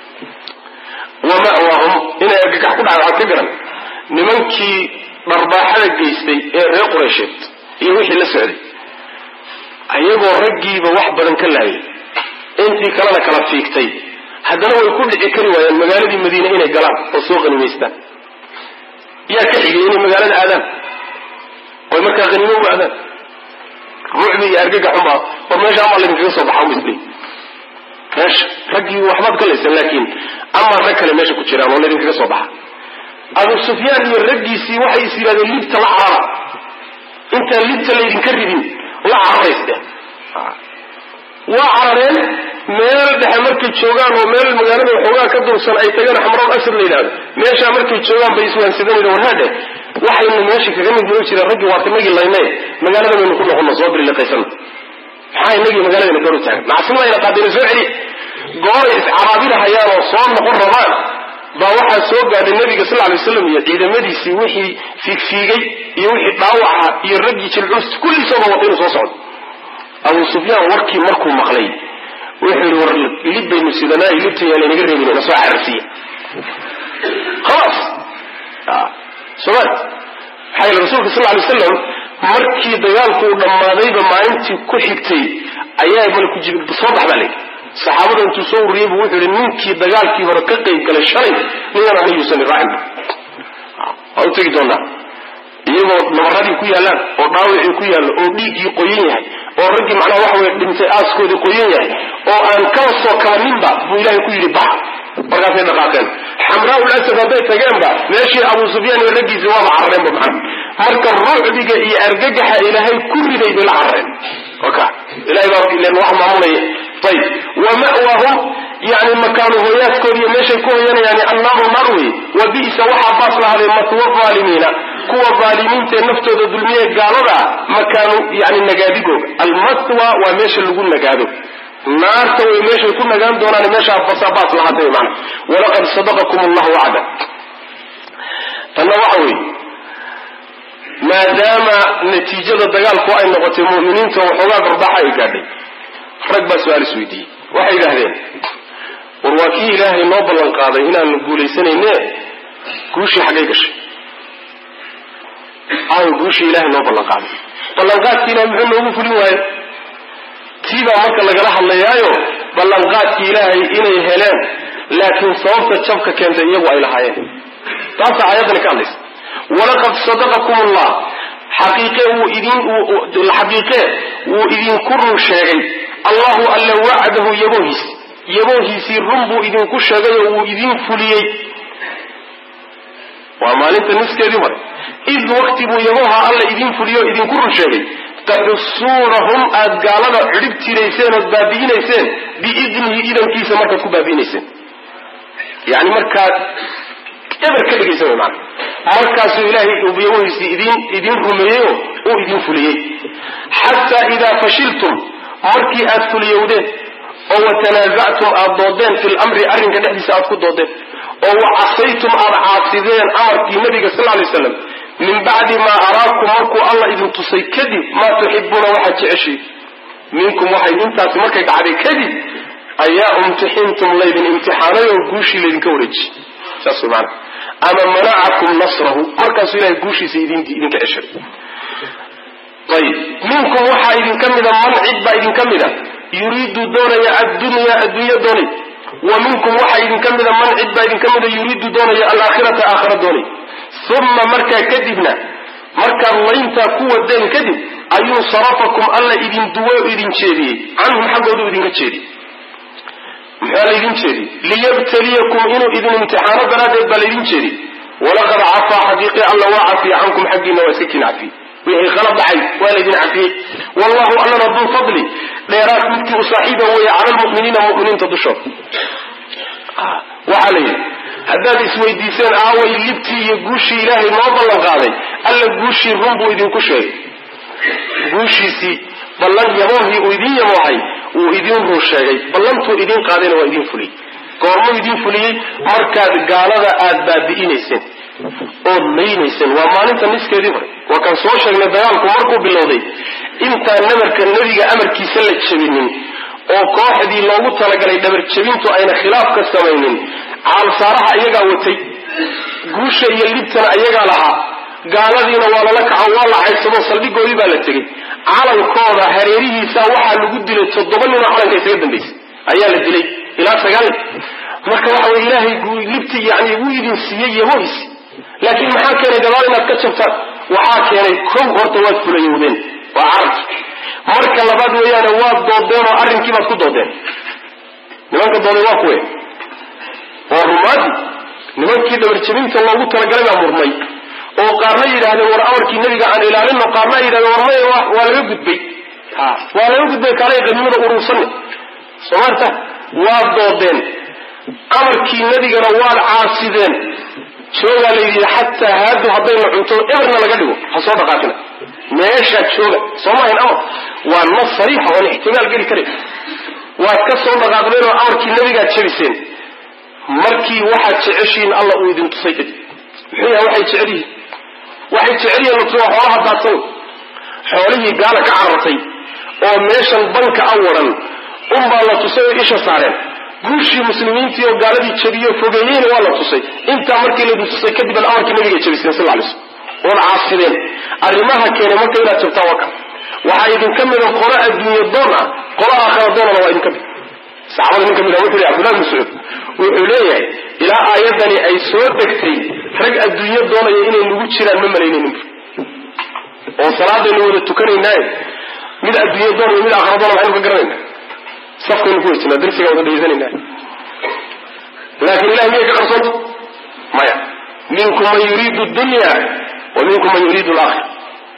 wa ma'waahum inay argagax ku dhacay waxaad ka garan nimankii dharbaaxada geystay ee reer qureysheed iyo wixii la socday ayagoo raggiiba wax badan ka laayay intii kalena kala fiigtay haddana way ku dhici kari waayeen magaaladii madiine inay galaan oo soo qanimaystaan yaa ka xigay inay magaalada aadaan oy markaa haniimo u aadaan ruucbi iyo argaga xunbaa war meesha amaa laydinkaga soo baxa misli meesha raggii waxbaad galaysan laakiin amaa rag kale meesha ku jiraan oo laydinkaga soo baxa abu sufyaan iyo raggiisii waxay is yidhahdeen libta la carara intaan libta laydinka ridin la cararaysteen waa carareen meel dhexe markay joogaan oo meel magaalada waxoogaa ka dursan ay tagaan xamroon asad la yidhahdo meeshaa markay joogaan bay iswaansadanayn warhaadhe waxaynu meesha kaga mid noo jireen raggii waa kanagii laynay magaalada baynu ku noqono soo biliqaysana maxaa inagii magaaladayna garu taagan macsimadayna qaadayna soo celi gooray iscaraabinahayaan oo soo noqon rabaan baa waxaa soo gaadhay nabiga sal lay waslam iyo ciidamadiisii wixii fiigfiigay iyo wixii dhaawaca iyo raggii jilcus kulliisooba wada inuu soo socdo abu sufyaan warkii markuu maqlay wuxuu yihi war lib baynu sidanaa libtan yaa laynaga reebin ina soo cararsiiya khalaas somal maxaa yele rasuulka sal lay waslam markii dagaalku uu dhammaadayba maalintii ku xigtay ayaa malku jibril soo bax baa layidhi saxaabada intuu soo ururiyey bu wuxuu yihi ninkii dagaalkii hore ka qayb galay shalay ningan ana yuusan raacin waa u tegi doonaa iyagoo nabaradii ku yaallaan oo dhaawicii ku yaallo oo dhiiggii qoyan yahay oo raggii macnaha waxa weye dhintay aaskoodii qoyan yahay oo aan kaba soo kabaninba buu ilaahay ku yidhi bax markaasay dhaqaaqeen xamraa ul asad hadday tageenba meeshii abu sufyaan iyo raggiisii waaba carareenba macna marka ruucdiga iyo argagaxa ilaahay ku riday bay la carareen oka ilahay baa ilen wax maamulaya ayib wa ma'waahum yani makaanu hooyaadkood iyo meeshay ku hoyanayaan annaaru naar wey wa bi'sa waxaa baas lahaaday matwa aalimiina kuwa aalimiintaee naftooda dulmiye gaalada makaanu yani nagaadigooga almatwa waa meesha lagu nagaado naarta way meeshay ku nagaan doonaan meeshaa basabaas lahaatay mana walaqad sadaqakum allahu wacda tanna waxa weeye maadaama natiijada dagaalku ay noqotay mu'miniinta waxoogaa garbaxa ay gaadhay rag baa su-aal isweydiiyey waxay yidhaahdeen war waa kii ilaahay noo ballan qaaday inaanu guuleysanayne guushii xaggay gashay aawo guushii ilahay noo ballan qaaday ballanqaadkii ilahay muxuu noogu fulin waayo tii baa marka lagala hadlayaayo ballanqaadkii ilaahay inay heleen laakiin sababta jabka keentay iyagu ay lahaayeen taasa aayaddani ka hadlaysa walaqad sadaqakum allah xaqiiqe wuu idin xaqiiqe wuu idinku run sheegay allahu alla wacdahu yaboohiis yaboohiisii run buu idinku sheegay oo wuu idin fuliyey waa maalinta niskeedii hore id wakti buu yabooha alla idin fuliyo o idinku run sheegay taxusuunahum aad gaalada cidhib tirayseen ood baabi'inayseen biidnihi idankiisa markaad ku baabi'inayseen yani markaad eber ka dhigaysa wy maana markaasuu ilaahay yabohiisii idin idin rumeeyey oo uu idin fuliyey xataa idaa fashiltum markii aad fuliyowdeen oo watanaasactum aad doodeen fi lamri arrinka dhexdiisa aad ku doodeen oo wacasaytum aad caasideen amarkii nabiga sal lay slam min bacdi maa araakum markuu alla idin tusay kadib maa tuxibuuna waxaad jeceshay minkum waxay intaasi markay dhacday kadib ayaa imtixintum laydin imtixaanay oo guushii laydinka wareejiyey saas way maana ama manacakum nasrahu markaasuu ilahay guushiisa idinka ceshay ayib minkum waxaa idinka mida man cid baa idinka mida yuriidu doonaya addunya addunya doonay wa minkum waxaa idinka mida man cid baa idinka mida yuriidu doonaya alaakhirata aakhira doonay uma markaa kadibna markaad layntaa ku wadeen kadib ayuu sarafakum alla idin duwe o idin jeediyey canhum xaggoodu idinka jeediyey muxaa laydin jeediyey liyabtaliyakum inuu idin imtixaano daraaddeed baa laydin jeediyey walaqad cafaa xaqiiqi alla waa cafiye cankum xaggiina waa iska kin cafiyey wixii khalad dhacay waa laydin cafiyey wallahu allana duu fadli dheeraad midkii u saaxiiba weeye cala lmu'miniina mu'miniinta dushooda waxaa la yidhi haddaad isweydiiseen aaway libtii iyo guushii ilaahay noo ballan qaaday alla guushii run buu idinku sheegay guushiisii ballan yaboohii uu idin yaboohay wuu idin run sheegay ballantuu idin qaadayna waa idin fuliyey goormuu idin fuliyey markaad gaalada aad baabi'inayseen ood laynayseen waa maalinta niskeedii hore waa kaan soo sheegnay dagaalku markuu bilowday intaan nabarka nebiga amarkiisa la jebinin oo kooxdii loogu talagalay dhabar jebintu ayna khilaaf ka samaynin caalsaaraha iyagaa watay guusha iyo libtana iyagaa lahaa gaaladiina waa lala kaco waa la caysado saldhigoodii baa la tegey calankooda hareerihiisa waxaa lagu dilay toddoba ninoo calanka isaga dambaysay ayaa la dilay ilaa sagaal nin marka waxa wey ilaahay libti yani wuu idin siiyey yabohiisi laakiin maxaa keenay gadaal inaad ka jabtaan waxaa keenay kow horta waad fulayowdeen waa carabki marka labaad weeyaane waad doodeen oo arrinkii baad ku doodeen nimanka dooday waa kuwe waa rumaadi nimankii dhabarjabinta loogu talagalay baa murmay oo qaarna yidhaahdeen war amarkii nebiga aan ilaalino qaarna ay yidhahdeen war maya waa laga gudbay waa laga gudbay kaalay qanimada uruursanne somaarta waad doodeen amarkii nebigana waad caasideen joogaa la yidhi xataa haadu haddayna cunto eberna laga dhigo ha soo dhaqaaqina meeshaad jooga sooma ahayn amar waa nas sariixa oon ixtimaal geli karay waad ka soo dhaqaaqdeen oo amarkii nebigaad jabiseen markii waxaad jeceshihiin alla uu idin tusay kadib muxuu yahay waxay jecel yihiin waxay jecel yihiin latuwa xoolaha daadsan xoolihii gaala ka carartay oo meeshan banka a waran unbaa la tusay oo isha saareen guushii muslimiintii oo gaaladii jabiyo fogeeyeyna waa la tusay intaa markii laydin tusay kadib ad amarkii nabiga jabiseen sal lay slm ood caasideen arrimaha keenay marka inaad jabtaan waa kan waxaa idinka mida qolo adduunye doon ah qolo aakhira doonana waa idinka mid saxaabada nin ka mid a wuxu yhi abdullah mascuud wuxuu leeyahay ilaa aayadani ay soo degtay rag adduunyo doonaya inay nagu jiraan ma malaynaynin oo salaadaynu wada tukanaynaaye mid adduunyo doon iyo mid aakhira doona maxaynu ka garanayna safkaynu ku wejinaa darsiga wada dhegeysanayna laakin ilahi miyay ka qarsonta maya minkum man yuriidu dunya wa minkum man yuriidu alaakhira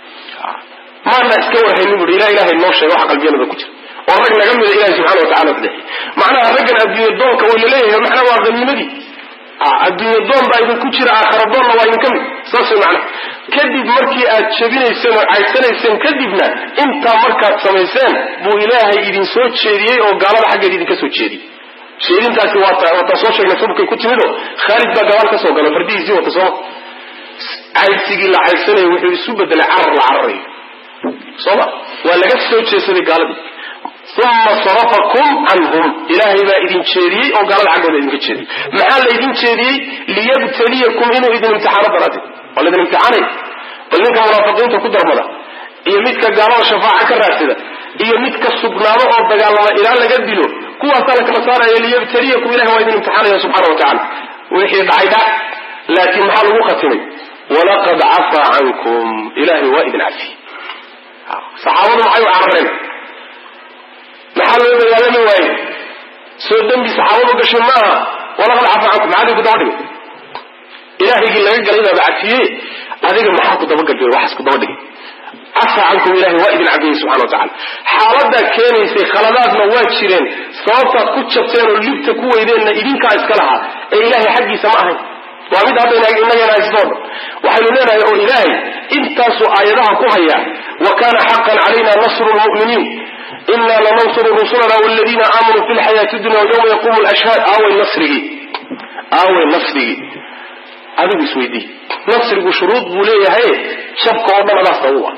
maana iska warhaynin bui ilah ilahay noo sheega waxa qalbiyanada ku jira oo rag naga mida ilahi subxana watacala kudeexi macnaha raggan adduunye doonka way laleeyahay macnaha waa haniimadii adduunye doon baa idinku jira aakhara doonna waa idinka mid saas way macnaha kadib markii aad jabinayseen oo caysanayseen kadibna intaa markaad samayseen buu ilaahay idin soo jeediyey oo gaalada xaggeed idinka soo jeediyey jeedintaasi waataa soo sheegnay subkay ku timid oo khaalid baa gabaal ka soo gala fardihiisii wata sooma caydsigii la caydsanaya wuxuu isu bedelay carar la cararayo sooma waa laga soo jeesaday gaaladii uma sarafakum canhum ilaahay baa idin jeediyey oo gaalada xaggooda idinka jeediyey maxaa la idin jeediyey liyabtaliyakum inuu idin imtixaano daraadee waa laydin imtixaanay bal ninka munaafiqiinta ku darmada iyo midka gaalada shafaaca ka raadsada iyo midka sugnaado oo dagaalama ilaa laga dilo kuwaasaa la kala saaraya liyabtaliyakum ilahay waa idin imtixaanaya subxana wa tacala wixii dhacay dhac laakiin maxaa lagu khatimay walaqad cafaa cankum ilahay waa idin cafiyey saxaabadu maxay u carareen maxaa loo dagaalami waaye soo dembi saxaabadu gashay maaha walaqad cafaa cankum maxaa idinku daba dhigay ilahaygii laga galay baaba cafiye adiga maxaa ku dabagal waxaas ku daba dhigay cafaa cankum ilahay waa idin cafiyey subxana wa tacala xaaladaa keenaysay khaladaadna waa jireen sababtaad ku jabteen oo libta ku weydeenna idinkaa iska lahaa ee ilahay xaggiisa ma ahayn waa mid hadda inagana haysdoon waxaynu leenahay oo ilaahay intaasuu aayadaha ku hayaa wa kana xaqan calayna nasru lmu'miniin ina lanansuru rusulana waladiina aamanuu fi lxayaati dunya yawma yaqumu lashhaad aaway nasrigii aaway nasrigii adigu isweydii nasrigu shuruud buu leeyahay shabka oo dhan adaa sababa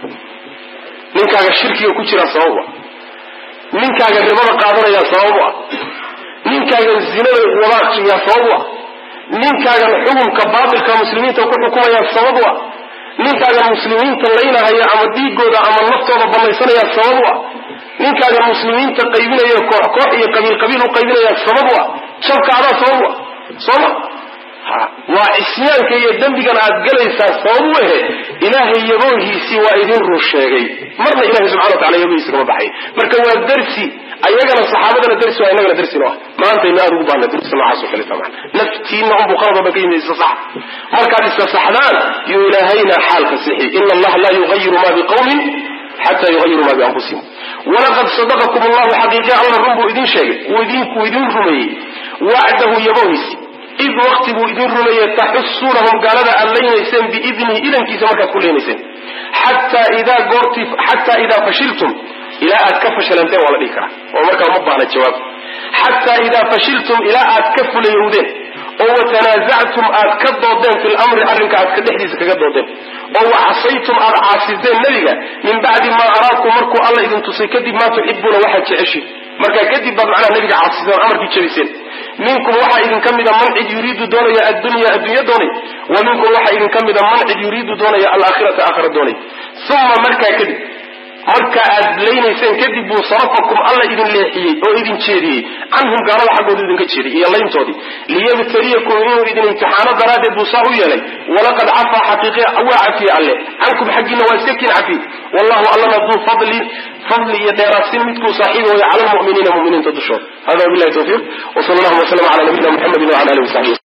ninkaaga shirkiga ku jira sababa ninkaaga ribada qaadanaya sababu ah ninkaagan zinada wadaaiya sababu ah ninkaagan xukunka baatilka muslimiinta ku xukumaya sababu ah ninkaagan muslimiinta laynahaya ama dhiigooda ama naftooda banaysanaya sababu ah ninkaagan muslimiinta qaybinaya koox koox iyo qabiil qabiil u qaybinaya sababu ah shabka adaa sababu ah sooma waa cisyaanka iyo dembigan aad galaysaa sababu ehe ilaahay yaboohiisii waa idin run sheegay marna ilahay subxana watacala yaboohiisi kama baxay marka waa darsi ayagana saxaabadana darsi waa inagana darsino ah maantaynu aada ugu baahna darsi noocaas oo kaleta maa naftiina unbuu qalad o dhan ka yimid isa sax markaad isa saxdaan yuu ilaahayna xaalka sixi ina allaha laa yugayiru ma biqawmin xata yugayiru ma bianfusihim walaqad sadaqakum allahu xaqiiqi alla run buu idin sheegay wuu idin rumeeyey wacdahu yaboohiisi id wakti buu idin rumeeyey taxusuunahum gaalada aad laynayseen biidnihi idankiisa markaad ku leynayseen xataa idaa goortii xataa idaa fashiltum ilaa aad ka fashalanteen waa la dhihi karaa oo markaa uma baahna jawaab xataa idaa fashiltum ilaa aad ka fulayowdeen oo watanaasactum aad ka doodeen fi lamri arrinka aad ka dhexdiisa kaga doodeen oo wacasaytum aad caasiseen nebiga min bacdi maa araakum markuu alla idin tusay kadib maa tuxibuuna waxaad jeceshiin markaa kadib baad macnaha nebiga caasiseen oo amarkii jabiseen minkum waxaa idinka mida man cid yuriidu doonaya addunya addunya doonay wa minkum waxaa idinka mida man cid yuriidu doonaya alaakhirata aakhira doonay uma markaa kadib marka aad laynayseen kadib buu sarafakum alla idin leexiyey oo idin jeediyey canhum gaalada xaggooda idinka jeediyey iyo layntoodii liyabtaliyakum inuu idin imtixaano daraaddeed buu saa u yeelay walaqad cafaa xaqiiqiya waa cafiye alle cankum xaggiina waa iska kin cafiye wallahu allana duu fadlin fadli iyo dheeraadsin midkuu saaxiibi waya cala lmu'miniina mu'miniinta dushooda hada wabillahi tawfiiq wsala allahuma waslama cala nabiyina muxamedin wala alihi wasaxbi